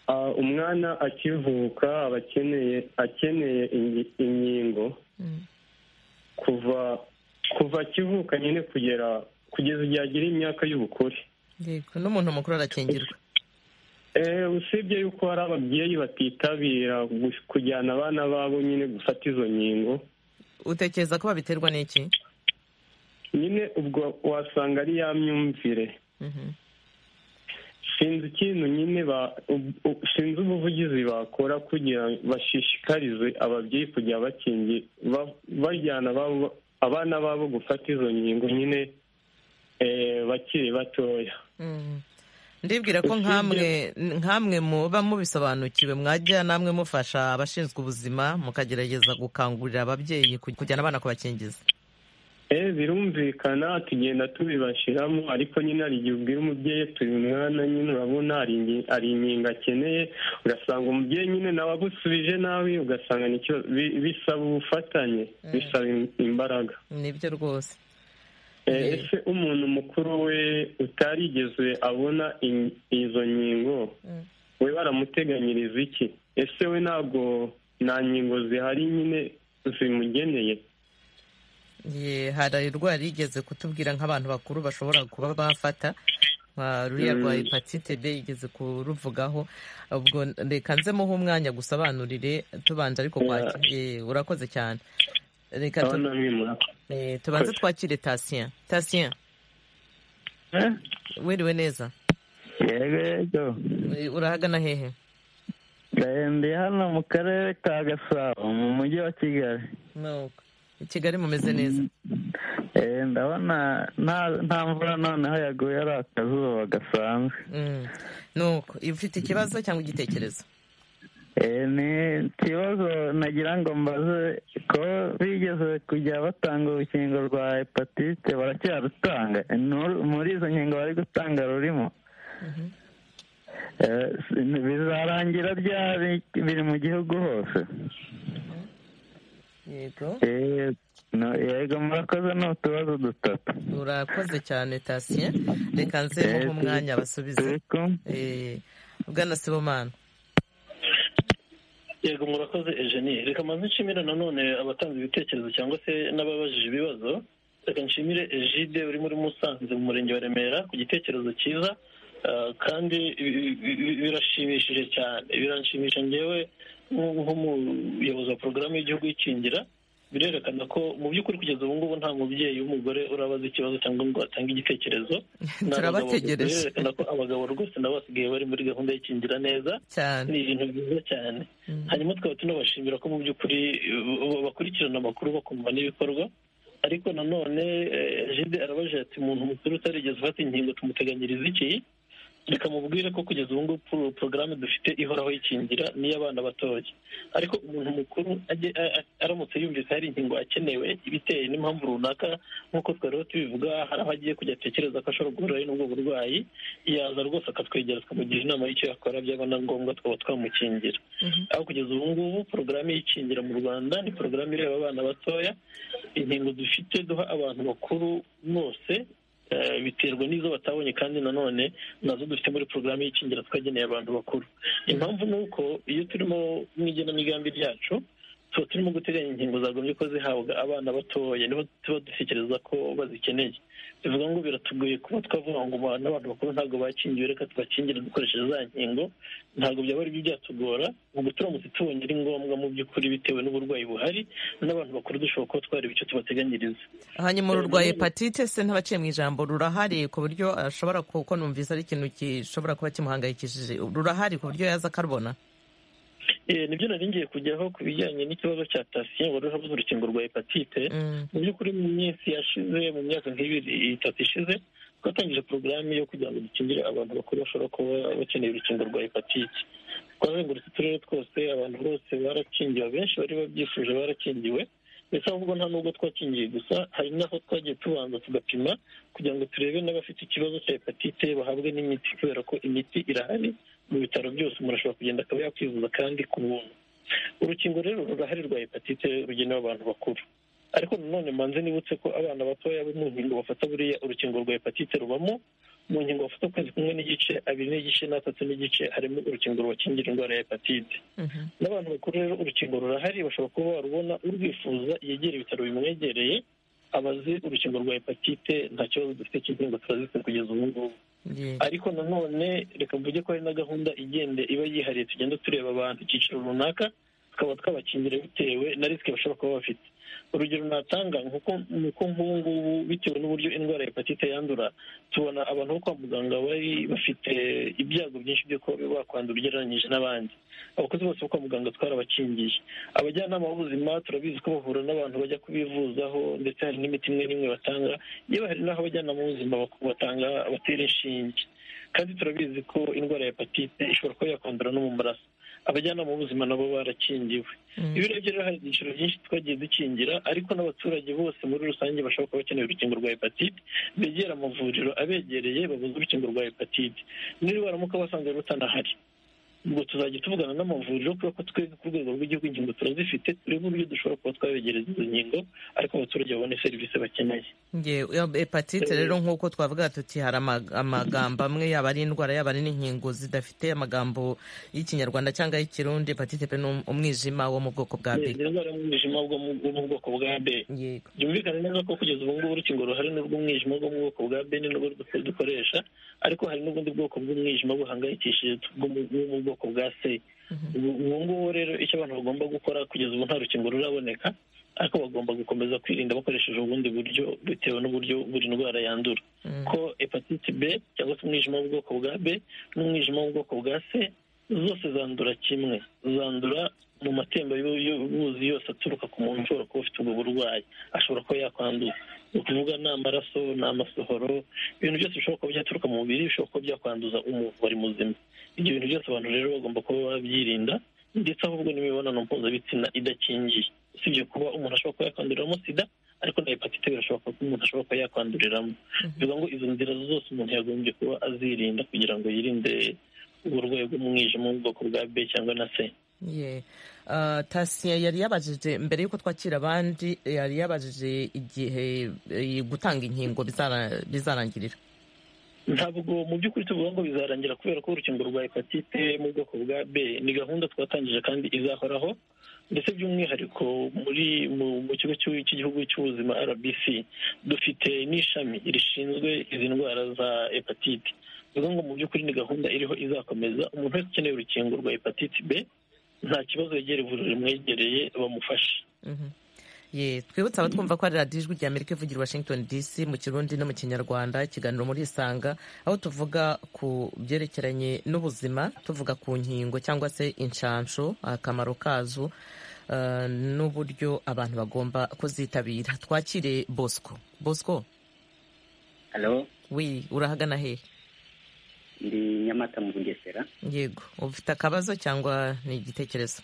ah, umwana akivuka aba akeneye akeneye ingi- inkingo Mm, kuva kuva akivuka nyine kugera kugeza igihe agira imyaka y'ubukure yego n'umuntu mukuru arakingirwa Eh, usibye yuko hari ababyeyi batitabira gu- kujyana abana babo nyine gufata izo nkingo utekereza ko babiterwa n'iki nyine ubwo wasanga ari ya myumvire Mhm, sinzi ikintu nyine ba- u- u- sinzi ubuvugizi bakora kugira ngo bashishikarize ababyeyi kujya bakingi ba- bajyana ababo- abana babo gufata izo nkingo nyine eh, bakiri batoya mhm. ndibwira ko nkamwe nkamwe muba mubisobanukiwe mwajya namwe mufasha abashinzwe ubuzima mukagerageza gukangurira ababyeyi kuj- kujyana abana kubakingiza birumvikana tugenda tubibashiramo ariko nyine hari igihe ubwira umubyeyi turi umwana nyine urabona hari inkingo akeneye ugasanga umubyeyi nyine nawe agusubije nawe ugasanga nicyo bisaba ubufatanye bisaba imbaraga nibyo rwose ese umuntu mukuru we utarigeze abona izo nkingo we baramuteganyiriza iki ese we ntabwo nta nkingo zihari nyine zimugeneye hari indwara igeze kutubwira nk'abantu bakuru bashobora kuba bafata ruriya rwa hepatite b igeze kuruvugaho ubwo reka nzemuho umwanya gusobanurire tubanje ariko urakoze cyane reka tubanze twakire tasiya tasiya wiriwe neza urahagana hehe ndahembeye hano mu karere ka gasabo mu mujyi wa kigali i kigali mumeze neza ndabona nta mvura noneho yaguye ari akazuba gasanzwe nuko ufite ikibazo cyangwa igitekerezo ni ikibazo nagira ngo mbaze ko bigeze kujya batanga urukingo rwa hepatite baracyarutanga muri izo nkingo bari gutanga rurimo bizarangira ryari biri mu gihugu hose yego murakoze ni utubazo dutatu urakoze cyane tasiye reka nzemo nk'umwanya basubize bwana sibomana yego murakoze ejeni reka manze nshimira nanone abatanze ibitekerezo cyangwa se n'ababajije ibibazo reka nshimire ejide uri muri musanze mu murenge wa remera ku gitekerezo cyiza kandi birashimishije cyane biranshimisha ngewe nk'umuyobozi wa porogaramu y'igihugu y'ikingira birerekana ko mu by'ukuri kugeza ubu ngubu nta mubyeyi w'umugore urabaza ikibazo cyangwa ngo atange igitekerezo turabategereje birerekana ko abagabo rwose nabo basigaye bari muri gahunda y'ikingira neza ni ibintu byiza cyane hanyuma tukaba tunabashimira ko mu by'ukuri bakurikirana amakuru bakumva n'ibikorwa ariko nanone jide arabaje ati umuntu mukuru utarigeze ufata inkingo tumuteganyiriza iki reka mubwire ko kugeza ubu ngubu porogaramu dufite ihoraho y'ikingira n'iy'abana batoya ariko umuntu mukuru aramutse yumvise hari inkingo akenewe ibiteye n'impamvu runaka nk'uko twariho tubivuga hari aho agiye kujya atekereza ko ashobora guhura n'ubwo burwayi yaza rwose akatwegera tukamugira inama y'icyo yakora byaba na ngombwa tukaba twamukingira aho kugeza ubu ngubu porogaramu y'ikingira mu rwanda ni porogaramu ireba abana batoya inkingo dufite duha abantu bakuru bose biterwa n'izo batabonye kandi nanone nazo dufite muri porogaramu y'ikingira twageneye abantu bakuru impamvu ni uko iyo turimo mu igenamigambi ryacu tuba turimo guteganya inkingo zagombye ko zihabwa abana batoya nibo tuba dutekereza ko bazikeneye bivuga ngo biratugoye kuba twavuga ngo n'abantu bakuru ntabwo bakingiwe reka tubakingire dukoresheje za nkingo ntabwo byaba ari byo byatugora ubwo turamutse tubonye ari ngombwa mu by'ukuri bitewe n'uburwayi buhari n'abantu bakuru dushobora kuba twareba icyo tubateganyiriza hanyuma ururwaye hepatite se ntabaciye mu ijambo rurahari ku buryo ashobora kuko numvise ari ikintu gishobora kuba kimuhangayikishije rurahari ku buryo yaza akarubona nibyo nari ngiye kujyaho ku bijyanye n'ikibazo cya tasiyo wari urabuze urukingo rwa hepatite mu by'ukuri mu minsi yashize mu myaka nk'ibiri itatu ishize twatangije porogaramu yo kugira ngo dukingire abantu bakuru bashobora kuba bakeneye urukingo rwa hepatite twazengurutse uturere twose abantu bose barakingiwe abenshi bari babyifuje barakingiwe ndetse ahubwo nta nubwo twakingiye gusa hari n'aho twagiye tubanza tugapima kugira ngo turebe n'abafite ikibazo cya hepatite bahabwe n'imiti kubera ko imiti irahari mu bitaro byose umuntu ashobora kugenda akaba yakwivuza kandi ku buntu urukingo rero rurahari rwa hepatite rugenewe abantu bakuru ariko nanone manze nibutse ko abana batoya mu nkingo bafata buriya urukingo rwa hepatite rubamo mu nkingo bafata ukwezi kumwe n'igice abiri n'igice n'atatu n'igice harimo urukingo rubakingira indwara ya hepatite n'abantu bakuru rero urukingo rurahari bashobora kuba barubona urwifuza yegera ibitaro bimwegereye abazi urukingo rwa hepatite nta kibazo dufite cy'inkingo turazifite kugeza ubu ngubu ariko nanone reka mvuge ko hari na gahunda igenda iba yihariye tugenda tureba abantu icyiciro runaka tukaba twabakingira bitewe na risike bashobora kuba bafite urugero natanga nk'uko nk'ubu ngubu bitewe n'uburyo indwara ya hepatite yandura tubona abantu bo kwa muganga bari bafite ibyago byinshi byo kuba bakwandura ugereranyije n'abandi abakozi bose bo kwa muganga twarabakingiye abajyanama b'ubuzima turabizi ko bahura n'abantu bajya kubivuzaho ndetse hari n'imiti imwe n'imwe batanga yewe hari n'aho abajyanama b'ubuzima batanga batera inshinge kandi turabizi ko indwara ya hepatite ishobora kuba yakwandura no mu maraso abajyanama b'ubuzima nabo barakingiwe iyo urebye rero hari ibyiciro byinshi twagiye dukingira ariko n'abaturage bose muri rusange bashobora kuba bakeneye urukingo rwa hepatite begera amavuriro abegereye babuze urukingo rwa hepatite niba baramuka basanze rutanahari ubwo tuzajya tuvugana n'amavuriro kubera ko twebwe ku rwego rw'igihugu ingingo turazifite turebe uburyo dushobora kuba twabegereza izo ngingo ariko abaturage babone serivisi bakeneye hepatite rero nk'uko twavuga tuti hari ama- amagambo amwe yaba ari indwara yaba ari n'inkingo zidafite amagambo y'ikinyarwanda cyangwa ay'ikirundi hepatite pe ni umwijima wo mu bwoko bwa b ni indwara y'umwijima bwo mu wo mu bwoko bwa b yego byumvikane neza ko kugeza ubu ngubu urukingo ruhari ni urw'umwijima bwo mu bwoko bwa b ni nubwo du- dukoresha ariko hari n'ubundi bwoko bw'umwijima buhangayikishije bwo mu bwo mu bwoko bwa c ubu ubu ngubu rero icyo abantu bagomba gukora kugeza ubu nta rukingo ruraboneka ariko bagomba gukomeza kwirinda bakoresheje ubundi buryo bitewe n'uburyo buri ndwara yandura ko hepatite b cyangwa se umwijima w'ubwoko bwa b n'umwijima w'ubwoko bwa c zose zandura kimwe zandura mu matemba y'u- y'ubuzi yose aturuka ku muntu ushobora kuba ufite ubwo burwayi ashobora kuba yakwanduza ni ukuvuga ni amaraso ni amasohoro ibintu byose bishobora kuba byaturuka mu mubiri bishobora kuba byakwanduza umuntu wari muzima ibyo bintu byose abantu rero bagomba kuba babyirinda ndetse ahubwo n'imibonano mpuzabitsina idakingiye usibye kuba umuntu ashobora kuba yakwanduriramo sida ariko na hepatite birashoboka ko umuntu ashobora kuba yakwanduriramo bivuga ngo izo nzira zose umuntu yagombye kuba azirinda kugira ngo yirinde uburwayi bw'umwijima wo mu bwoko bwa b cyangwa na c Ye. Ah, tasiya yari yabajije mbere y'uko twakira abandi yari yabajije igihe eh, gutanga inkingo bizara- bizarangirira ntabwo mu by'ukuri tuvuga ngo bizarangira kubera ko urukingo rwa hepatite mu bwoko bwa b ni gahunda twatangije kandi izahoraho ndetse by'umwihariko muri mu, mu kigo cy'u- cy'igihugu cy'ubuzima rbc dufite n'ishami rishinzwe izi ndwara za hepatite bivuga ngo mu by'ukuri ni gahunda iriho izakomeza umuntu wese ukeneye urukingo rwa hepatite b nta kibazo yegere ivuriro rimwegereye bamufashe Mhm. Ye, twibutse abatwumva ko ari radiyo ijwi rya amerika ivugira i washington dc mu kirundi no mu kinyarwanda ikiganiro muri isanga aho tuvuga ku byerekeranye n'ubuzima tuvuga ku nkingo cyangwa se inshansho akamaro kazo ah, n'uburyo abantu bagomba kuzitabira twakire bosco bosco halo wi urahagana hehe ndi nyamata mu bugesera yego ufite akabazo cyangwa ni igitekerezo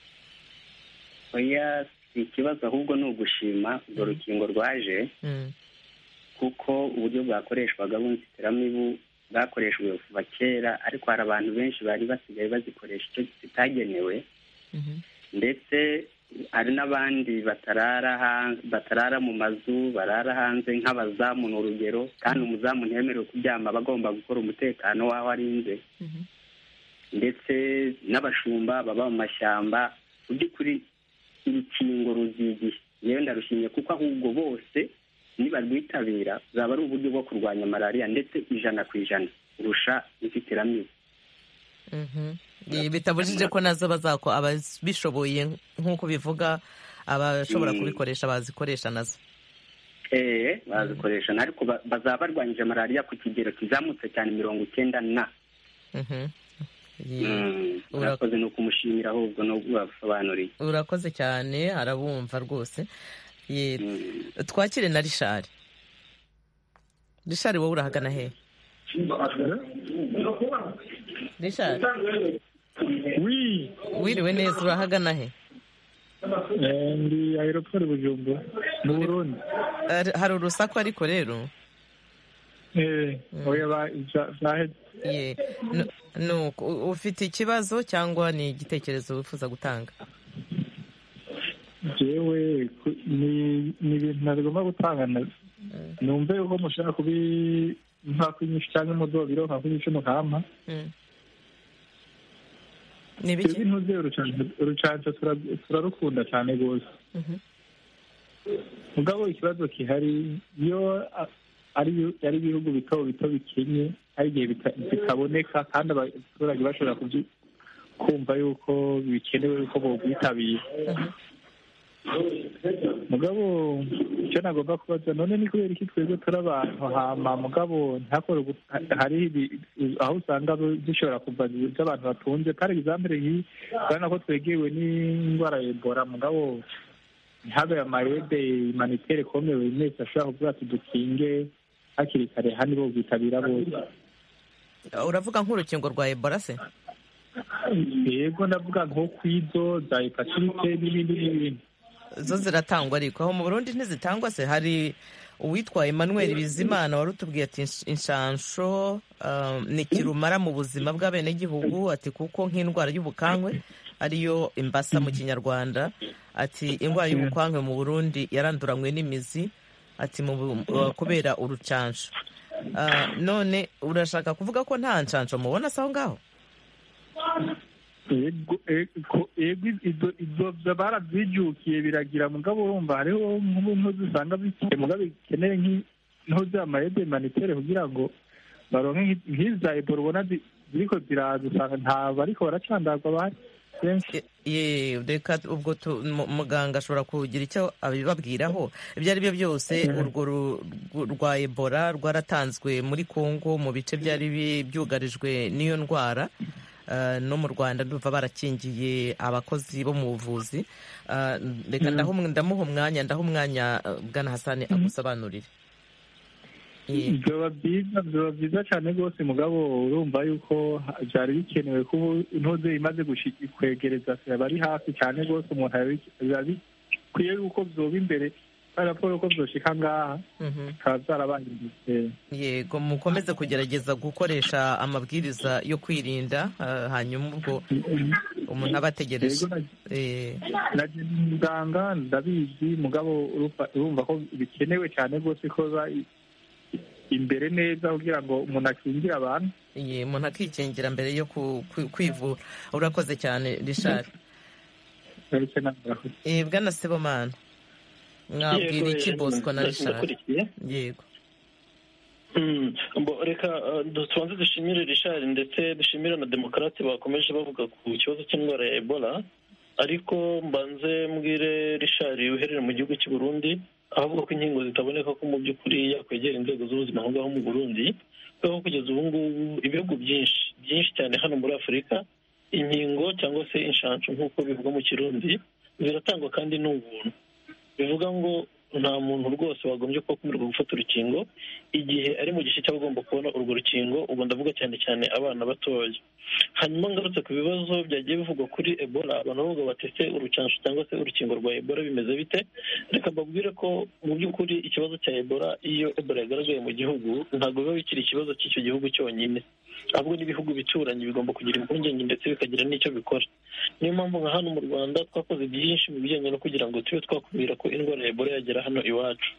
oya si ikibazo ahubwo ni ugushima urwo rukingo rwaje Mm. kuko uburyo bwakoreshwaga bw'inzitiramibu bwakoreshejwe kuva kera ariko hari abantu benshi bari basigaye bazikoresha icyo zitagenewe ndetse hari n'abandi batarara hanze batarara mu mazu barara hanze nk'abazamu ni urugero kandi umuzamu ntiyemerewe kuryama aba agomba gukora umutekano w'aho arinze ndetse n'abashumba baba mu mashyamba mu by'ukuri urukingo ruzigiye yewe ndarushimye kuko ahubwo bose nibarwitabira zaba ari uburyo bwo kurwanya malariya ndetse ijana ku ijana kurusha inzitiramibu Mhm. Ye, bitabujije ko nazo bazako ababishoboye nk'uko bivuga abashobora Mm. kubikoresha bazikoresha nazo ee bazikoresha ariko ba- bazaba barwanyije malariya ku kigero kizamutse cyane mirongo icyenda na Mhm. Ye. Mm, urakoze ni ukumushimira ahubwo no kubasobanurira urakoze cyane arabumva rwose Ye, twakire na rishari rishari wowe urahagana hehe rishari wiriwe neza urahagana he Eh, ndi aeroport bujumbura mu burundi Ari- hari urusaku ariko rero Eh, oya ba- za- zaheze Ye. Nu- nuko, u- ufite ikibazo cyangwa ni igitekerezo wifuza gutanga jewe ku- ni ni ibintu ntagomba gutangana numve uko mushaka kubi nka kwinyisha cyangwa umudobiro nka kwinyisha umuhama Mm. twebwe ntuzeyo urucanca tura- turarukunda cyane rwose Mhm. mugabo ikibazo gihari iyo a- ari ibihu- ari ibihugu bito bito bikenye hari igihe bita- bitaboneka kandi abaturage bashobora kubyi- kumva yuko bikenewe yuko bobwitabira mugabo icyo nagomba kubaza none ni kubera iki twebwe turi abantu hama mugabo ntakore ugu- ha- hariho ibi- aho usanga bu- zishobora kuva zi- z'abantu batunze kare egizambere iyi urabona ko twegewe n'indwara ya ebola mugabo ntihabe amayede manitere kome buri wese ashobora kuvuga ati dukinge hakiri kare hano bo bwitabira bose uravuga nk'urukingo rwa ebola se yego ndavuga nko kw'izo za hepatite n'ibindi n'ibindi zo ziratangwa ariko aho mu burundi ntizitangwa se hari uwitwa emmanuel bizimana wari utubwiye ati inshansho ni kirumara mu buzima bw'abenegihugu ati kuko nk'indwara y'ubukangwe ariyo imbasa mu kinyarwanda ati indwara y'ubukangwe mu burundi yaranduranywe n'imizi ati kubera urucansho none urashaka kuvuga ko nta nshansho mubona se aho ngaho yego ibyo barazijyukiye biragira mugabo urumva hariho nk'ubumwe usanga bikeneye mugabo bikeneye nk'aho bya mayede manitere kugira ngo baronke nk'iza ebola ubona ziriko ziraza usanga ntabwo ariko baracandagwa bahari reka ubwo muganga ashobora kugira icyo abibabwiraho ibyo ari byo byose urwo rwa ebola rwaratanzwe muri congo mu bice byari byugarijwe n'iyo ndwara no mu rwanda ndumva barakingiye abakozi bo mu buvuzi reka ndamuha umwanya ndaha umwanya bwana hasani amusobanurire byaba byiza byaba byiza cyane rwose mugabo urumva yuko byari bikenewe ko intuze imaze kwegereza abari hafi cyane rwose umuntu biba bikwiye yuko byoba imbere raporo ko byoshika ngaha bikaba byarabahindutse yego mukomeze kugerageza gukoresha amabwiriza yo kwirinda hanyuma ubwo umuntu aba ategereje nagenda umuganga ndabizi mugabo urumva ko bikenewe cyane rwose ko imbere neza kugira ngo umuntu akingire abantu umuntu akikingira mbere yo kwivura urakoze cyane rishari bwana sebomana mwabwira iki bosco na rishari yego reka tubanze dushimire rishari ndetse dushimire na demokarate bakomeje bavuga ku kibazo cy'indwara ya ebola ariko mbanze mbwire rishari uherere mu gihugu cy'i Burundi avuga ko inkingo zitaboneka ko mu by'ukuri yakwegera inzego z'ubuzima aho ngaho mu burundi kuko kugeza ubu ngubu ibihugu byinshi byinshi cyane hano muri afurika inkingo cyangwa se inshanshu nk'uko bivugwa mu kirundi ziratangwa kandi ni ubuntu bivuga ngo nta muntu rwose wagombye kuba akumira gufata urukingo igihe ari mu gice cy'abagomba kubona urwo rukingo ubu ndavuga cyane cyane abana batoya hanyuma ngarutse ku bibazo byagiye bivugwa kuri ebola abantu bavuga batese urucansho cyangwa se urukingo rwa ebola bimeze bite reka mbabwire ko mu by'ukuri ikibazo cya ebola iyo ebola yagaragaye mu gihugu ntabwo biba bikiri ikibazo cy'icyo gihugu cyonyine ahubwo n'ibihugu bituranyi bigomba kugira impungenge ndetse bikagira n'icyo bikora niyo mpamvu nka hano mu rwanda twakoze byinshi mu bijyanye no kugira ngo tube twakumira ko indwara ya ebola yagera hano iwacu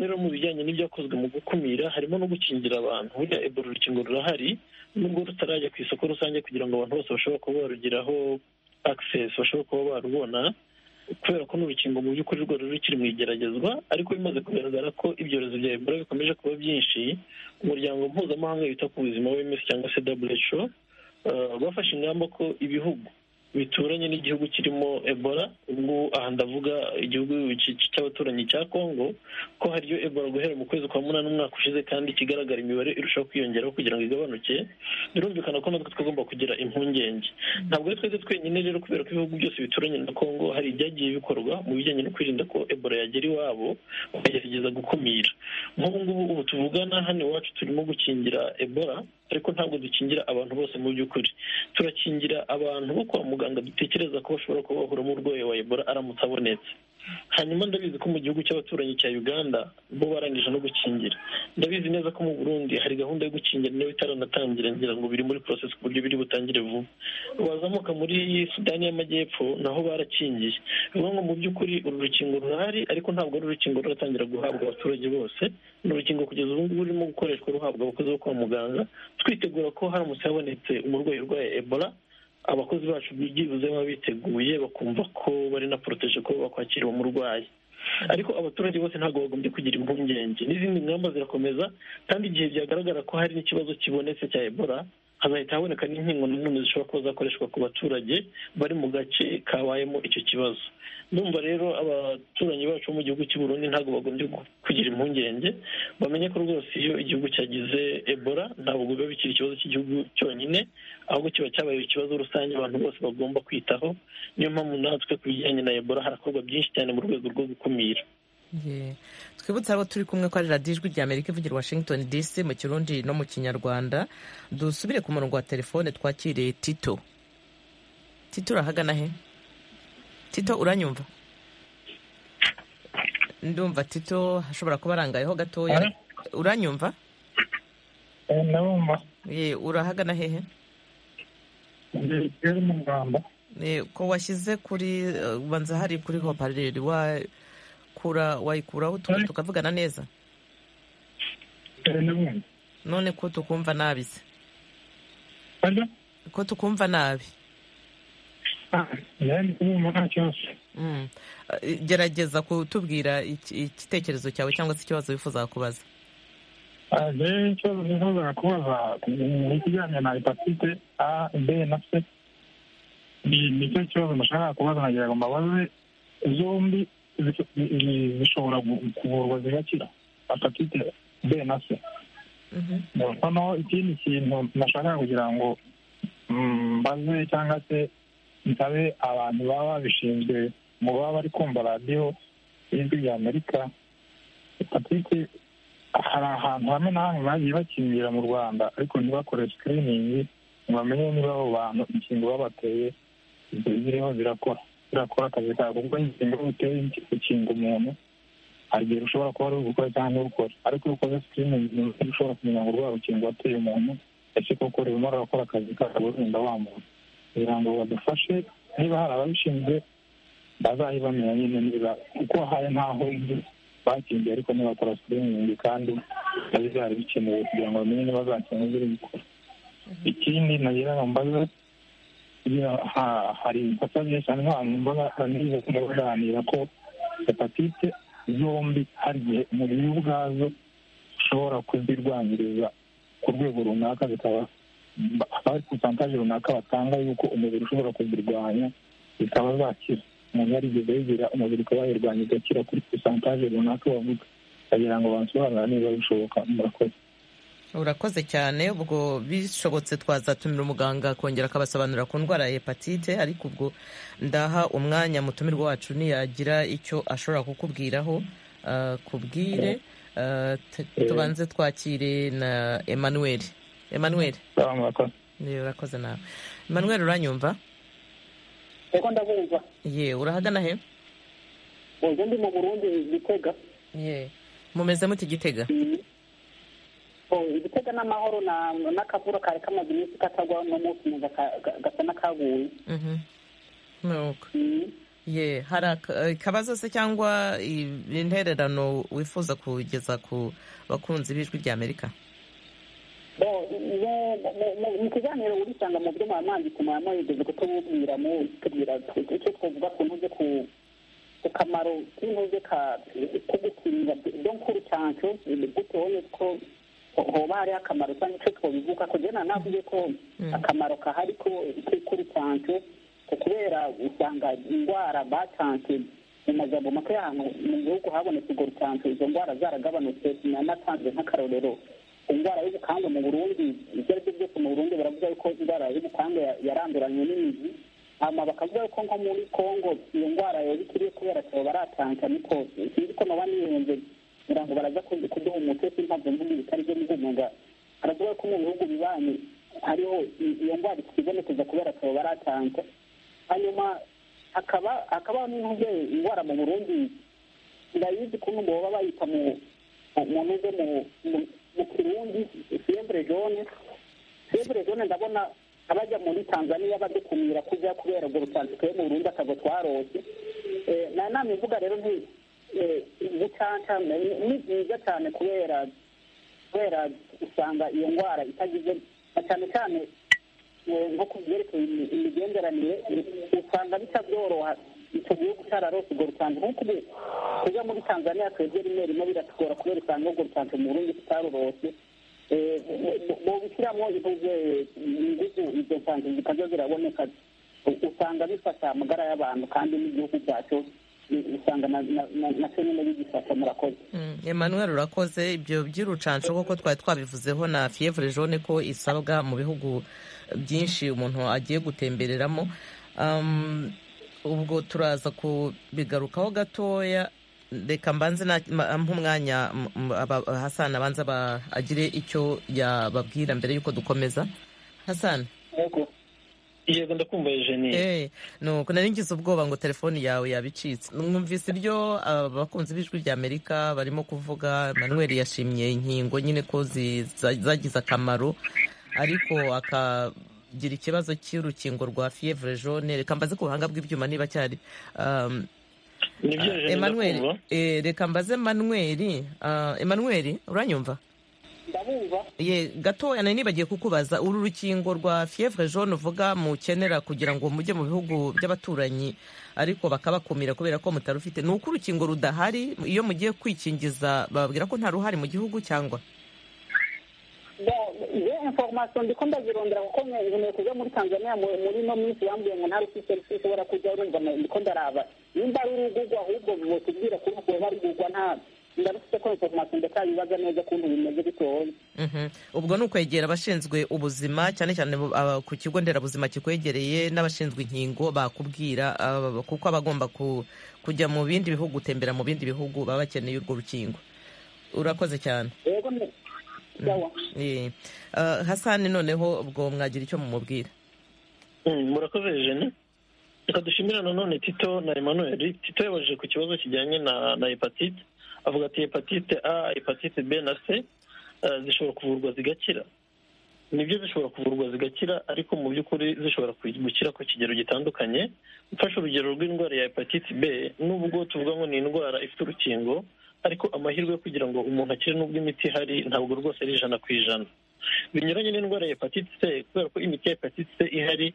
rero mu bijyanye n'ibyakozwe mu gukumira harimo no gukingira abantu buriya ebola urukingo rurahari nubwo rutarajya ku isoko rusange kugira ngo abantu bose bashobora kuba barugeraho access bashobora kuba barubona kubera ko n'urukingo mu by'ukuri rwari rukiri mu igeragezwa ariko bimaze kugaragara ko ibyorezo bya ebola bikomeje kuba byinshi umuryango mpuzamahanga wita ku buzima w'emeso cyangwa se who bafashe ingamba ko ibihugu bituranye n'igihugu kirimo ebola ubwo aha ndavuga igihugu cy'abaturanyi cya congo ko hariyo ebola guhera mu kwezi kwa munani umwaka ushize kandi ikigaragara imibare irushaho kwiyongeraho kugira ngo igabanuke birumvikana ko natwe tugomba kugira impungenge ntabwo ari twese twenyine rero kubera ko ibihugu byose bituranye na congo hari ibyagiye bikorwa mu bijyanye no kwirinda ko ebola yagera iwabo bakagerageza gukumira nk'ubu ngubu ubu tuvugana hano iwacu turimo gukingira ebola ariko ntabwo dukingira abantu bose mu by'ukuri turakingira abantu bo kwa muganga dutekereza ko bashobora kuba bahura n'urwayi wa ebola aramutse abonetse hanyuma ndabizi ko mu gihugu cy'abaturanyi cya uganda bo barangije no gukingira ndabizi neza ko mu burundi hari gahunda yo gukingira nayo itaranatangira ngira ngo biri muri porosesi ku buryo biri butangire vuba wazamuka muri sudani y'amajyepfo naho barakingiye bivuga ngo mu by'ukuri uru rukingo rurahari ariko ntabwo ari urukingo ruratangira guhabwa abaturage bose ni urukingo kugeza ubu ngubu rurimo gukoreshwa ruhabwa abakozi bo kwa muganga twitegura ko haramutse habonetse umurwayi urwaye ebola abakozi bacu byibuze baba biteguye bakumva ko bari na poroteje ko bakwakira uwo murwayi ariko abaturage bose ntabwo bagombye kugira impungenge n'izindi ngamba zirakomeza kandi igihe byagaragara ko hari n'ikibazo kibonetse cya ebola hazahita haboneka n'inkingo nanone zishobora kuba zakoreshwa ku baturage bari mu gace kabayemo icyo kibazo ndumva rero abaturanyi bacu bo mu gihugu cy'i Burundi ntabwo bagombye kugira impungenge bamenye ko rwose iyo igihugu cyagize ebola ntabwo biba bikiri ikibazo cy'igihugu cyonyine ahubwo kiba cyabaye ikibazo rusange abantu bose bagomba kwitaho niyo mpamvu natwe ku bijyanye na ebola harakorwa byinshi cyane mu rwego rwo gukumira twibutse abo turi kumwe ko ari radiyo ijwi rya amerika ivugira washington dc mu kirundi no mu kinyarwanda dusubire ku murongo wa telefone twakiriye tito tito urahagana he tito uranyumva ndumva tito ashobora kuba arangayeho gatoya uranyumva ndabumva Ye, urahagana hehe ndi mu rwanda Eh, ko washyize kuri eh, banza hari kuri hopareri wa kura wayikuraho tuka- tukavugana neza none ko tukumva nabi se ko tukumva nabi ndi kubumva nta kibazo Mm. Eh, gerageza kutubwira iki- igitekerezo cyawe cyangwa se ikibazo wifuza kubaza Ah, rero ikibazo nifuza kubaza mu kijyanye na hepatite a b na c ni nicyo kibazo nashaka kubaza nagira ngo mbabaze zombi zi- zi- zishobora gu- kuvurwa zigakira hepatite b na c noneho ikindi kintu nashaka kugira ngo mm, mbaze cyangwa se nsabe abantu baba babishinzwe mu baba bari kumva radiyo y'ijwi ry'amerika hepatite hari ahantu hamwe na hamwe bagiye bakingira mu rwanda ariko ntibakore sikiriningi ngo bamenye niba abo bantu inkingo babateye ibyo ziriho zirakora zirakora akazi kabo kuko inkingo iyo uteye gukinga umuntu hari igihe ushobora kuba ari ugukora cyangwa ntugukore ariko iyo ukoze sikiriningi ni uko ushobora kumenya ngo urwa rukingo wateye umuntu ese koko rurimo rurakora akazi kabo rurinda wa muntu kugira ngo badufashe niba hari ababishinzwe bazayibamenya nyine niba kuko hari ntaho inzu bakingiye ariko ntibakora sikiriningi kandi byari byari bikenewe kugira ngo bamenye niba zakinga ziri gukora ikindi nagira ngo mbaze iyo ha- hari ibikosa byinshi cyane nk'abantu mbaga nize kuganira ko hepatite zombi hari igihe umubiri ubwazo ushobora kuzirwanyiriza ku rwego runaka zikaba hari porosantaje runaka batanga yuko umubiri ushobora kuzirwanya zikaba zakira umuntu yarigeze yigira umubiri ukaba yirwanya igakira kuri porosantaje runaka bavuga bagira ngo bansobanura niba bishoboka murakoze urakoze cyane ubwo bishobotse twazatumira umuganga akongera akabasobanurira ku ndwara ya hepatite ariko ubwo ndaha umwanya mutumirwa wacu ntiyagira icyo ashobora kukubwiraho ah, kubwire Ah, t- tubanze twakire na emmanuel emmanuel Ni, urakoze nawe emmanuel uranyumva reka ndabumva ye urahagana he ubwo ndi mu burundi gitega ye mumeze muti gitega igitega n'amahoro na- n'akavura kare kamaze iminsi katagwa n'umunsi mwiza ka- ga- gasa n'akaguye Mhm. nuko ye hari aka- akabazo se cyangwa i- intererano wifuza kugeza ku bakunzi b'ijwi ry'amerika Bo, mu- mu- mu- mu kiganiro urisanga mu byo mwamwanditse mwamwegeze kutububwira mutubwira icyo twavuga ku ntuze ku ku kamaro k'intuze ka ko gukinga donkuru cyancu gutoye ko ho- hoba hariho akamaro cyangwa icyo twabivuga ko jena navuze ko akamaro kahari ko kuri cyancu ko kubera usanga indwara bacanse mu majambo make y'ahantu mu gihugu habonetse urwo rucanco izo ndwara zaragabanutse nanatanze nk'akarorero indwara y'ubukangu mu burundi ibyo ari byo byose mu burundi baravuga yuko indwara y'ubukangu ya- yaranduranye n'imizi hama bakavuga yuko nko muri kongo iyo ndwara yaba ikiriye kubera cyabo baratanga niko sinzi ko naba nihembye kugira ngo baraza ku- kuduha umuti sintabwe muri bitari byo mvumunga baravuga ko mu bihugu bibanyi hariho i- iyo ndwara ikibonekeza kubera cyabo baratanga hanyuma hakaba hakabaho n'intuze indwara mu burundi ndayizi kumwe mu baba bayita mu mu ntuze mu mu- mu kirundi fievre jaune fievre jaune ndabona abajya muri tanzania badukumira kujya kubera urwo rutandikwe mu burundi akago twarose Eh, na nama ivuga rero nti eh, gucanca ni- ni byiza cyane kubera kubera usanga iyo ndwara itagize na cyane cyane eh, nko ku byerekeye imi- imigenderanire eh, usanga bitabyoroha icyo gihugu cyararose urwo rutanzi nk'uko ubu kujya muri tanzania twebwe rimwe rimwe biratugora kubera usanga urwo rutanzi mu burundi tutarurose Eh, mu- mu- mu bishyiramo ivuze ingufu izo nsanzu zikajya ziraboneka u- usanga bifasha amagara y'abantu kandi n'igihugu cyacu eh, usanga na- na- na- nacyo nyine bigifasha murakoze Mm, emmanuel urakoze ibyo by'urucanco koko twari twabivuzeho na fievre jaune ko isabwa mu bihugu byinshi umuntu agiye gutembereramo Um, ubwo turaza kubigarukaho gatoya reka mbanze na- ma- mpe umwanya m- m- aba- hassan abanza aba- agire icyo yababwira mbere y'uko dukomeza hassan yego ndakumva Eh, nuko nari ngize ubwoba ngo telefone yawe yaba icitse mwumvise ibyo abakunzi b'ijwi rya amerika barimo kuvuga manuel yashimye inkingo nyine ko zi- za- zagize akamaro ariko akagira ikibazo cy'urukingo rwa fievre jaune reka mbaze ku buhanga bw'ibyuma niba cyari um, Nibyo, ah, Jeanne, Emmanuel, ndakumva. eh, reka mbaze Emmanuel ah, Emmanuel uranyumva ndabumva ye gatoya nari nibagiye kukubaza uru rukingo rwa fievre jaune uvuga mukenera kugira ngo mujye mu bihugu by'abaturanyi ariko bakabakumira kubera ko mutarufite ni uko urukingo rudahari iyo mugiye kwikingiza bababwira ko nta ruhari mu gihugu cyangwa iyo informasiyo ndi ko ndazirondera kuko nkeneye kujya muri tanzania mu- muri ino minsi yambwiye ngo nta rufite serivisi ushobora kujya urumva na- ndi ko ndaraba nimba ari urugugwa ahubwo mutubwira ko rwaba rugugwa nta ndarufite ko informasiyo ndatayibaza neza ukuntu bimeze bitoye Mhm. ubwo ni ukwegera abashinzwe ubuzima cyane cyane bu- aba- ku kigo nderabuzima kikwegereye n'abashinzwe inkingo bakubwira ah, kuko abagomba kujya mu bindi bihugu gutembera mu bindi bihugu baba bakeneye urwo rukingo urakoze cyane rero ni yawa Eh, ah, hasani noneho ubwo mwagira icyo mumubwira Mm, murakoze jene reka dushimira nanone tito na emmanuel tito yabajije ku kibazo kijyanye na na hepatite avuga ati hepatite a hepatite b na c eh, zishobora kuvurwa zigakira nibyo zishobora kuvurwa zigakira ariko mu by'ukuri zishobora ku- gukira ku kigero gitandukanye mfashe urugero rw'indwara ya hepatite b nubwo tuvuga ngo ni indwara ifite urukingo ariko amahirwe yo kugira ngo umuntu akire n'ubwo imiti ihari ntabwo rwose ari ijana ku ijana binyuranye n'indwara ya hepatite c kubera ko imiti ya hepatite c ihari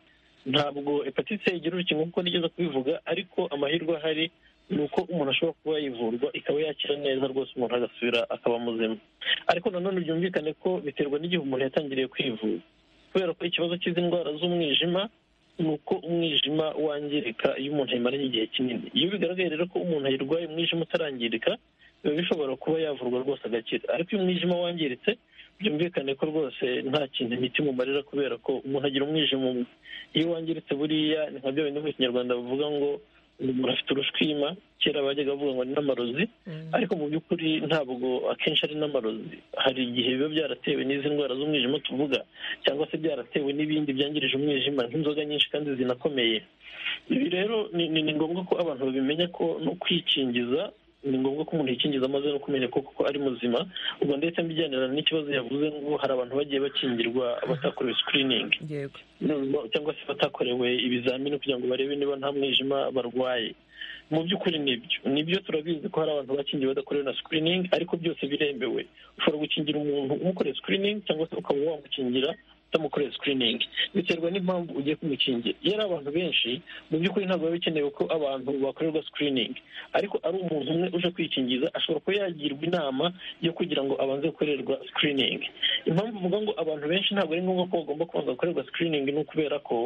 ntabwo hepatite C igira urukingo kuko nigeze kubivuga ariko amahirwe ahari ni uko umuntu ashobora kuba yivurwa ikaba yakira neza rwose umuntu agasubira akaba muzima ariko nanone byumvikane ko biterwa n'igihe umuntu yatangiriye kwivuza kubera ko ikibazo cy'izi ndwara z'umwijima ni uko umwijima wangirika iyo umuntu ayimaranye igihe kinini iyo bigaragaye rero ko umuntu ayirwaye umwijima utarangirika biba bishobora kuba yavurwa rwose agakira ariko iyo umwijima wangiritse byumvikane ko rwose nta kintu imiti mumarira kubera ko umuntu agira umwijima umwe iyo wangiritse buriya ni nka bya bindi mu kinyarwanda bavuga ngo umuntu afite urushwima kera bajyaga bavuga ngo ni n'amarozi ariko mu by'ukuri ntabwo akenshi ari n'amarozi hari igihe biba byaratewe n'izi ndwara z'umwijima tuvuga cyangwa se byaratewe n'ibindi byangirije umwijima nk'inzoga nyinshi kandi zinakomeye ibi rero ni, ni, ni ngombwa ko abantu babimenya ko no kwikingiza ni ngombwa ko umuntu yikingiza amaze no kumenya ko koko ari muzima ubwo ndetse mbijyanirana n'ikibazo yavuze ngo hari abantu bagiye bakingirwa batakorewe screening yego no- cyangwa se batakorewe ibizamini kugira ngo barebe niba nta mwijima barwaye mu by'ukuri nibyo nibyo turabizi ko hari abantu bakingiye badakorewe na screening ariko byose biremewe ushobora gukingira umuntu umukoreye screening cyangwa se ukaba wamukingira utamukoreye screening biterwa n'impamvu ugiye kumukingira iyo ari abantu benshi mu by'ukuri ntabwo biba bikenewe ko abantu bakorerwa screening ariko ari umuntu umwe uje kwikingiza ashobora kuba yagirwa inama yo kugira ngo abanze gukorerwa screening impamvu uvuga ngo abantu benshi ntabwo ari ngombwa ko bagomba kubanza gukorerwa screening ni ukubera ko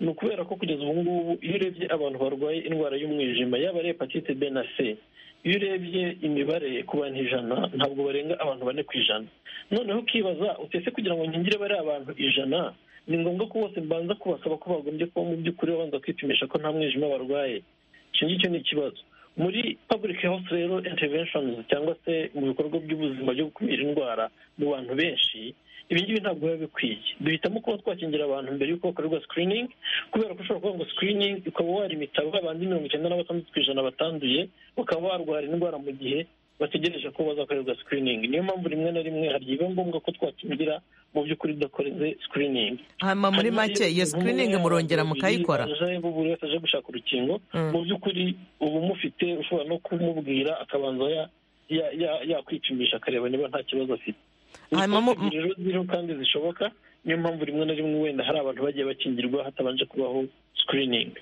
ni ukubera ko kugeza ubu ngubu iyo urebye abantu barwaye indwara y'umwijima yaba ari hepatite b na c iyo urebye imibare ku bantu ijana ntabwo barenga abantu bane ku ijana noneho ukibaza utese kugira ngo nkingire bariya abantu ijana ni ngombwa ko bose mbanza kubasaba ko bagombye kuba mu by'ukuri babanza kwipimisha ko nta mwijima barwaye icyo ngicyo ni ikibazo muri public health rero interventions cyangwa se mu bikorwa by'ubuzima byo gukumira indwara mu bantu benshi ibi ngibi ntabwo biba bikwiye duhitamo kuba twakingira abantu mbere y'uko bakorerwa screening kubera ko ushobora kuvuga ngo screening ukaba warimita babandi mirongo icyenda na batandatu ku ijana batanduye bakaba barwara indwara mu gihe bategereje ko bazakorerwa screening niyo mpamvu rimwe na rimwe hari igihe biba ngombwa ko twakingira mu by'ukuri udakoreze screening hama muri Hanyuma make iyo iyo umuntu screening yabaye murongera babiri mukayikora baje buri wese aje gushaka urukingo mu by'ukuri uba umufite ushobora no kumubwira akabanza ya- ya- ya- yakwipimisha akareba niba nta kibazo afite hanyuma mu- Ubusanzwe rero ziriho kandi zishoboka niyo mpamvu rimwe na rimwe wenda hari abantu bagiye bakingirwa hatabanje kubaho screening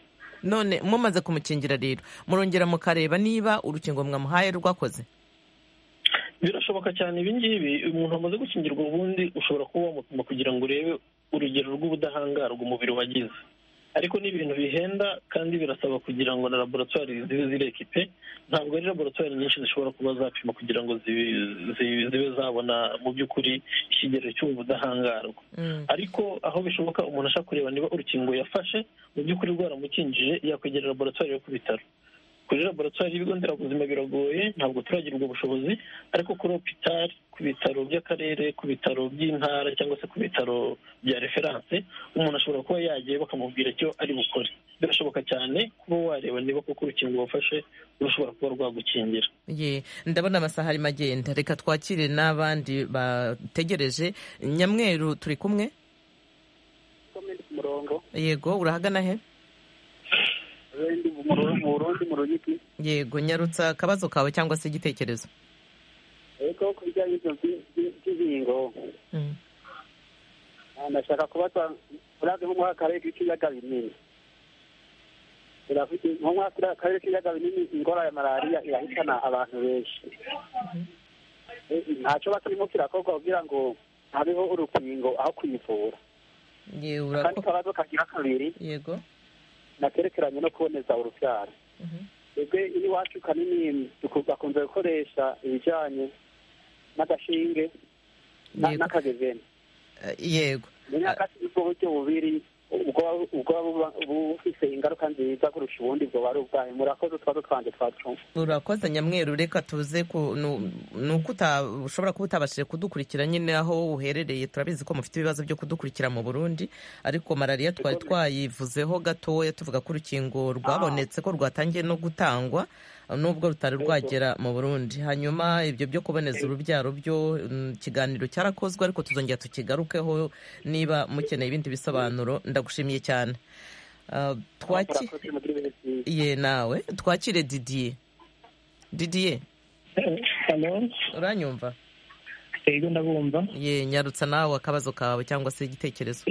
none mumaze kumukingira rero murongera mukareba niba urukingo mwamuhaye rwakoze birashoboka cyane ibi ngibi umuntu wamaze gukingirwa ubundi ushobora kuba wamupima kugira ngo urebe urugero rw'ubudahangarwa umubiri wagize ariko ni ibintu bihenda kandi birasaba kugira ngo na laboratwari zibe zirekipe ntabwo ari laboratwari nyinshi zishobora kuba zapima kugira ngo zibe- zibe zibe zabona mu by'ukuri ikigero cy'ubu budahangarwa ariko aho bishoboka umuntu ashaka kureba niba urukingo yafashe mu by'ukuri rwaramukingije yakwegerera laboratwari yo ku bitaro kuri laboratwari y'ibigo nderabuzima biragoye ntabwo turagira ubwo bushobozi ariko kuri hopitali ku bitaro by'akarere ku bitaro by'intara cyangwa se ku bitaro bya referanse umuntu ashobora kuba yagiye bakamubwira icyo ari bukore birashoboka cyane kuba wareba niba koko urukingo wafashe rushobora kuba rwagukingira ye ndabona amasaha arimo agenda reka twakire n'abandi bategereje nyamweru turi kumwe yego urahagana he mu burundi mu rugiti yego nyarutsa akabazo kawe cyangwa se igitekerezo ariko ku bijyanye by'inkingo ndashaka kubaza murabyo nko muri aka karere k'ibiyaga binini turafite nko muri aka karere k'ibiyaga binini indwara ya malariya irahitana abantu benshi ntacyo bakirimo kirakorwa kugira ngo habeho urukingo aho kuyivura akandi kabazo kagira kabiri yego nakerekeranye no kuboneza urubyaro twebwe iwacu kanini bakunze gukoresha ibijyanye n'agashinge n'akagezeni yego ubwo buryo bubiri ubwo buba bufite ingaruka nziza kurusha ubundi bwo wari ubwayo murakoze utwaro twanjye twacunga urakoze nyamweru reka tuze ku ni uko ushobora kuba utabashije kudukurikira nyine aho uherereye turabizi ko mufite ibibazo byo kudukurikira mu burundi ariko malariya twari twayivuzeho gatoya tuvuga ko urukingo rwabonetse ko rwatangiye no gutangwa nubwo rutari rwagera mu burundi hanyuma ibyo byo kuboneza urubyaro byo ikiganiro cyarakozwe ariko tuzongera tukigarukeho niba mukeneye ibindi bisobanuro ndagushimiye cyane twakiriye nawe twakire didiye didiye uranyumva yego ndabumva ye nyarutsa nawe akabazo kawe cyangwa se igitekerezo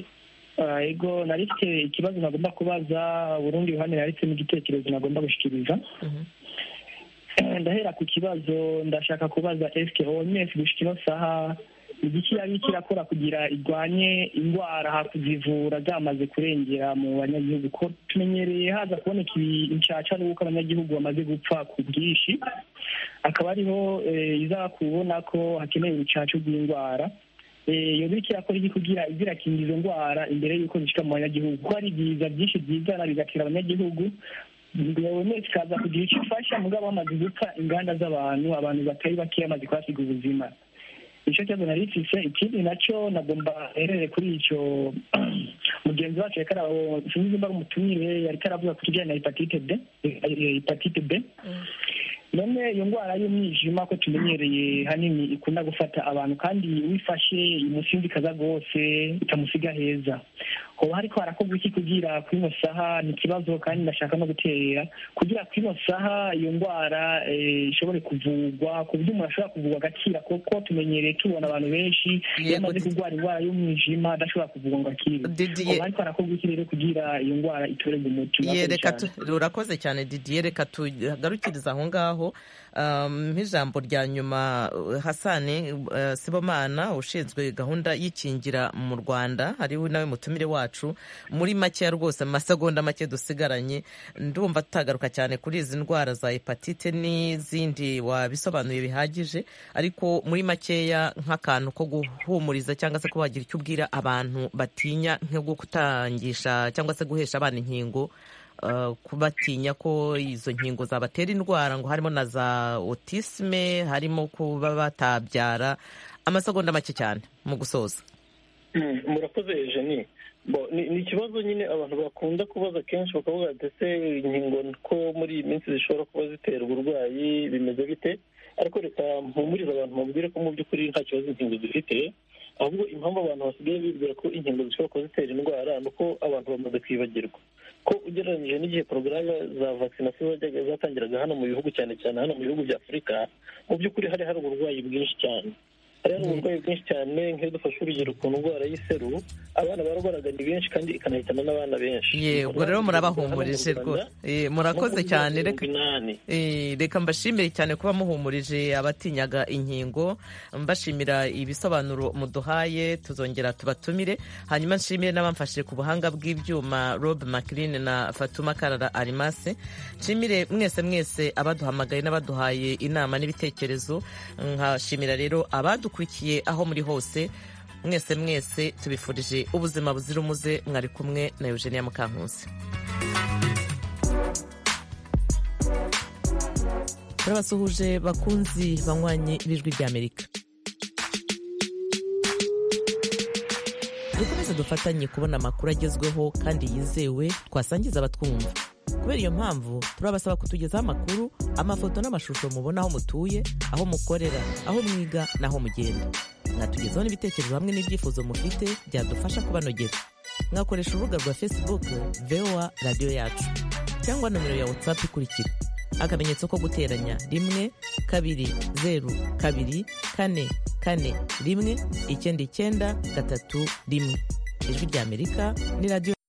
yego narifite ikibazo nagomba kubaza burundi ruhande narifite n'igitekerezo nagomba gushyikiriza ndahera ku kibazo ndashaka kubaza esike honyesi gushika ino saha igiki yari kirakora kugira irwanye indwara kuzivura zamaze kurengera mu banyagihugu ko tumenyereye haza kuboneka ibicaca n'uko abanyagihugu bamaze gupfa ku bwinshi akaba ariho iza kubona ko hakenewe urucaca rw'indwara iyo biri kirakora iki kugira izirakinga izo ndwara imbere y'uko zishyirwa mu banyagihugu ko hari ibiza byinshi byizana bigatera abanyagihugu guverinoma ikaza kugira icyo ifasha mugabo bamaze gupfa inganda z'abantu abantu batari bakeya bamaze kuhasiga ubuzima icyo kibazo nari mfise ikindi nacyo nagomba herere kuri icyo mugenzi wacu reka sinzi nimba ari umutumire yari karavuga ku kijyanye na hepatite b hepatite b none iyo ndwara y'umwijima ko tumenyereye hanini ikunda gufata abantu kandi wifashe imusinzikaza rwose ikamusiga heza hoba hariko harakorwa iki kugira kuri ino saha ni ikibazo kandi ndashaka no gutera kugira kuri ino saha iyo ndwara ishobore kuvurwa ku buryo umuntu ashobora kuvurwa agakira kuko tumenyereye tubona abantu benshi iyo amaze kurwara indwara y'umwijima adashobora kuvurwa ngo akire hoba hariko harakorwa iki rero kugira iyo ndwara itorerwe umuti urakoze cyane didiye reka tugarukiriza aho ngaho nk'ijambo rya nyuma hasani sibomana ushinzwe gahunda y'ikingira mu rwanda ariwe nawe mutumire wacu muri makeya rwose masegonda make dusigaranye ndumva tutagaruka cyane kuri izi ndwara za hepatite n'izindi wabisobanuye bihagije ariko muri makeya nk'akantu ko guhumuriza cyangwa se kuba wagira icyo ubwira abantu batinya nko gutangisha cyangwa se guhesha abana inkingo kubatinya ko izo nkingo zabatera indwara ngo harimo na za otisme harimo kuba batabyara amasegonda make cyane mu gusoza murakoze jeni ni ikibazo nyine abantu bakunda kubaza kenshi bakavuga ndetse inkingo ko muri iyi minsi zishobora kuba zitera uburwayi bimeze bite ariko reka mpumurize abantu babwire ko mu by'ukuri nta kibazo inkingo zifite ahubwo impamvu abantu basigaye bibwira ko inkingo zishobora kuba zitera indwara ni uko abantu bamaze kwibagirwa ko ugereranyije n'igihe porogaramu za vakisinasiyo zajyaga zatangiraga hano mu bihugu cyane cyane hano mu bihugu bya afurika mu by'ukuri hari hari uburwayi bwinshi cyane hari hari uburwayi bwinshi cyane nk'iyo dufashe urugero ku ndwara y'iseru abana barwaraga ni benshi kandi ikanahitana n'abana benshi yego rero murabahumurije rwose murakoze cyane reka mbashimire cyane kuba muhumurije abatinyaga inkingo mbashimira ibisobanuro muduhaye tuzongera tubatumire hanyuma nshimire n'abamfashije ku buhanga bw'ibyuma rob makirin na fatuma karara arimase nshimire mwese mwese abaduhamagaye n'abaduhaye inama n'ibitekerezo nkashimira rero abaduhaye dukurikiye aho muri hose mwese mwese tubifurije ubuzima buzira umuze mwari kumwe na Eugenia Mukankusi turabasuhuje bakunzi banywanyi b'ijwi ry'amerika dukomeze dufatanye kubona amakuru agezweho kandi yizewe twasangiza abatwumva kubera iyo mpamvu turabasaba kutugezaho amakuru amafoto n'amashusho mubona aho mutuye aho mukorera aho mwiga n'aho mugenda mwatugezaho n'ibitekerezo hamwe n'ibyifuzo mufite byadufasha kubanogera mwakoresha urubuga rwa facebook voa radiyo yacu cyangwa nomero ya whatsapp ikurikira akamenyetso ko guteranya rimwe kabiri zeru kabiri kane kane rimwe icyenda icyenda gatatu rimwe ijwi ry'amerika ni radiyo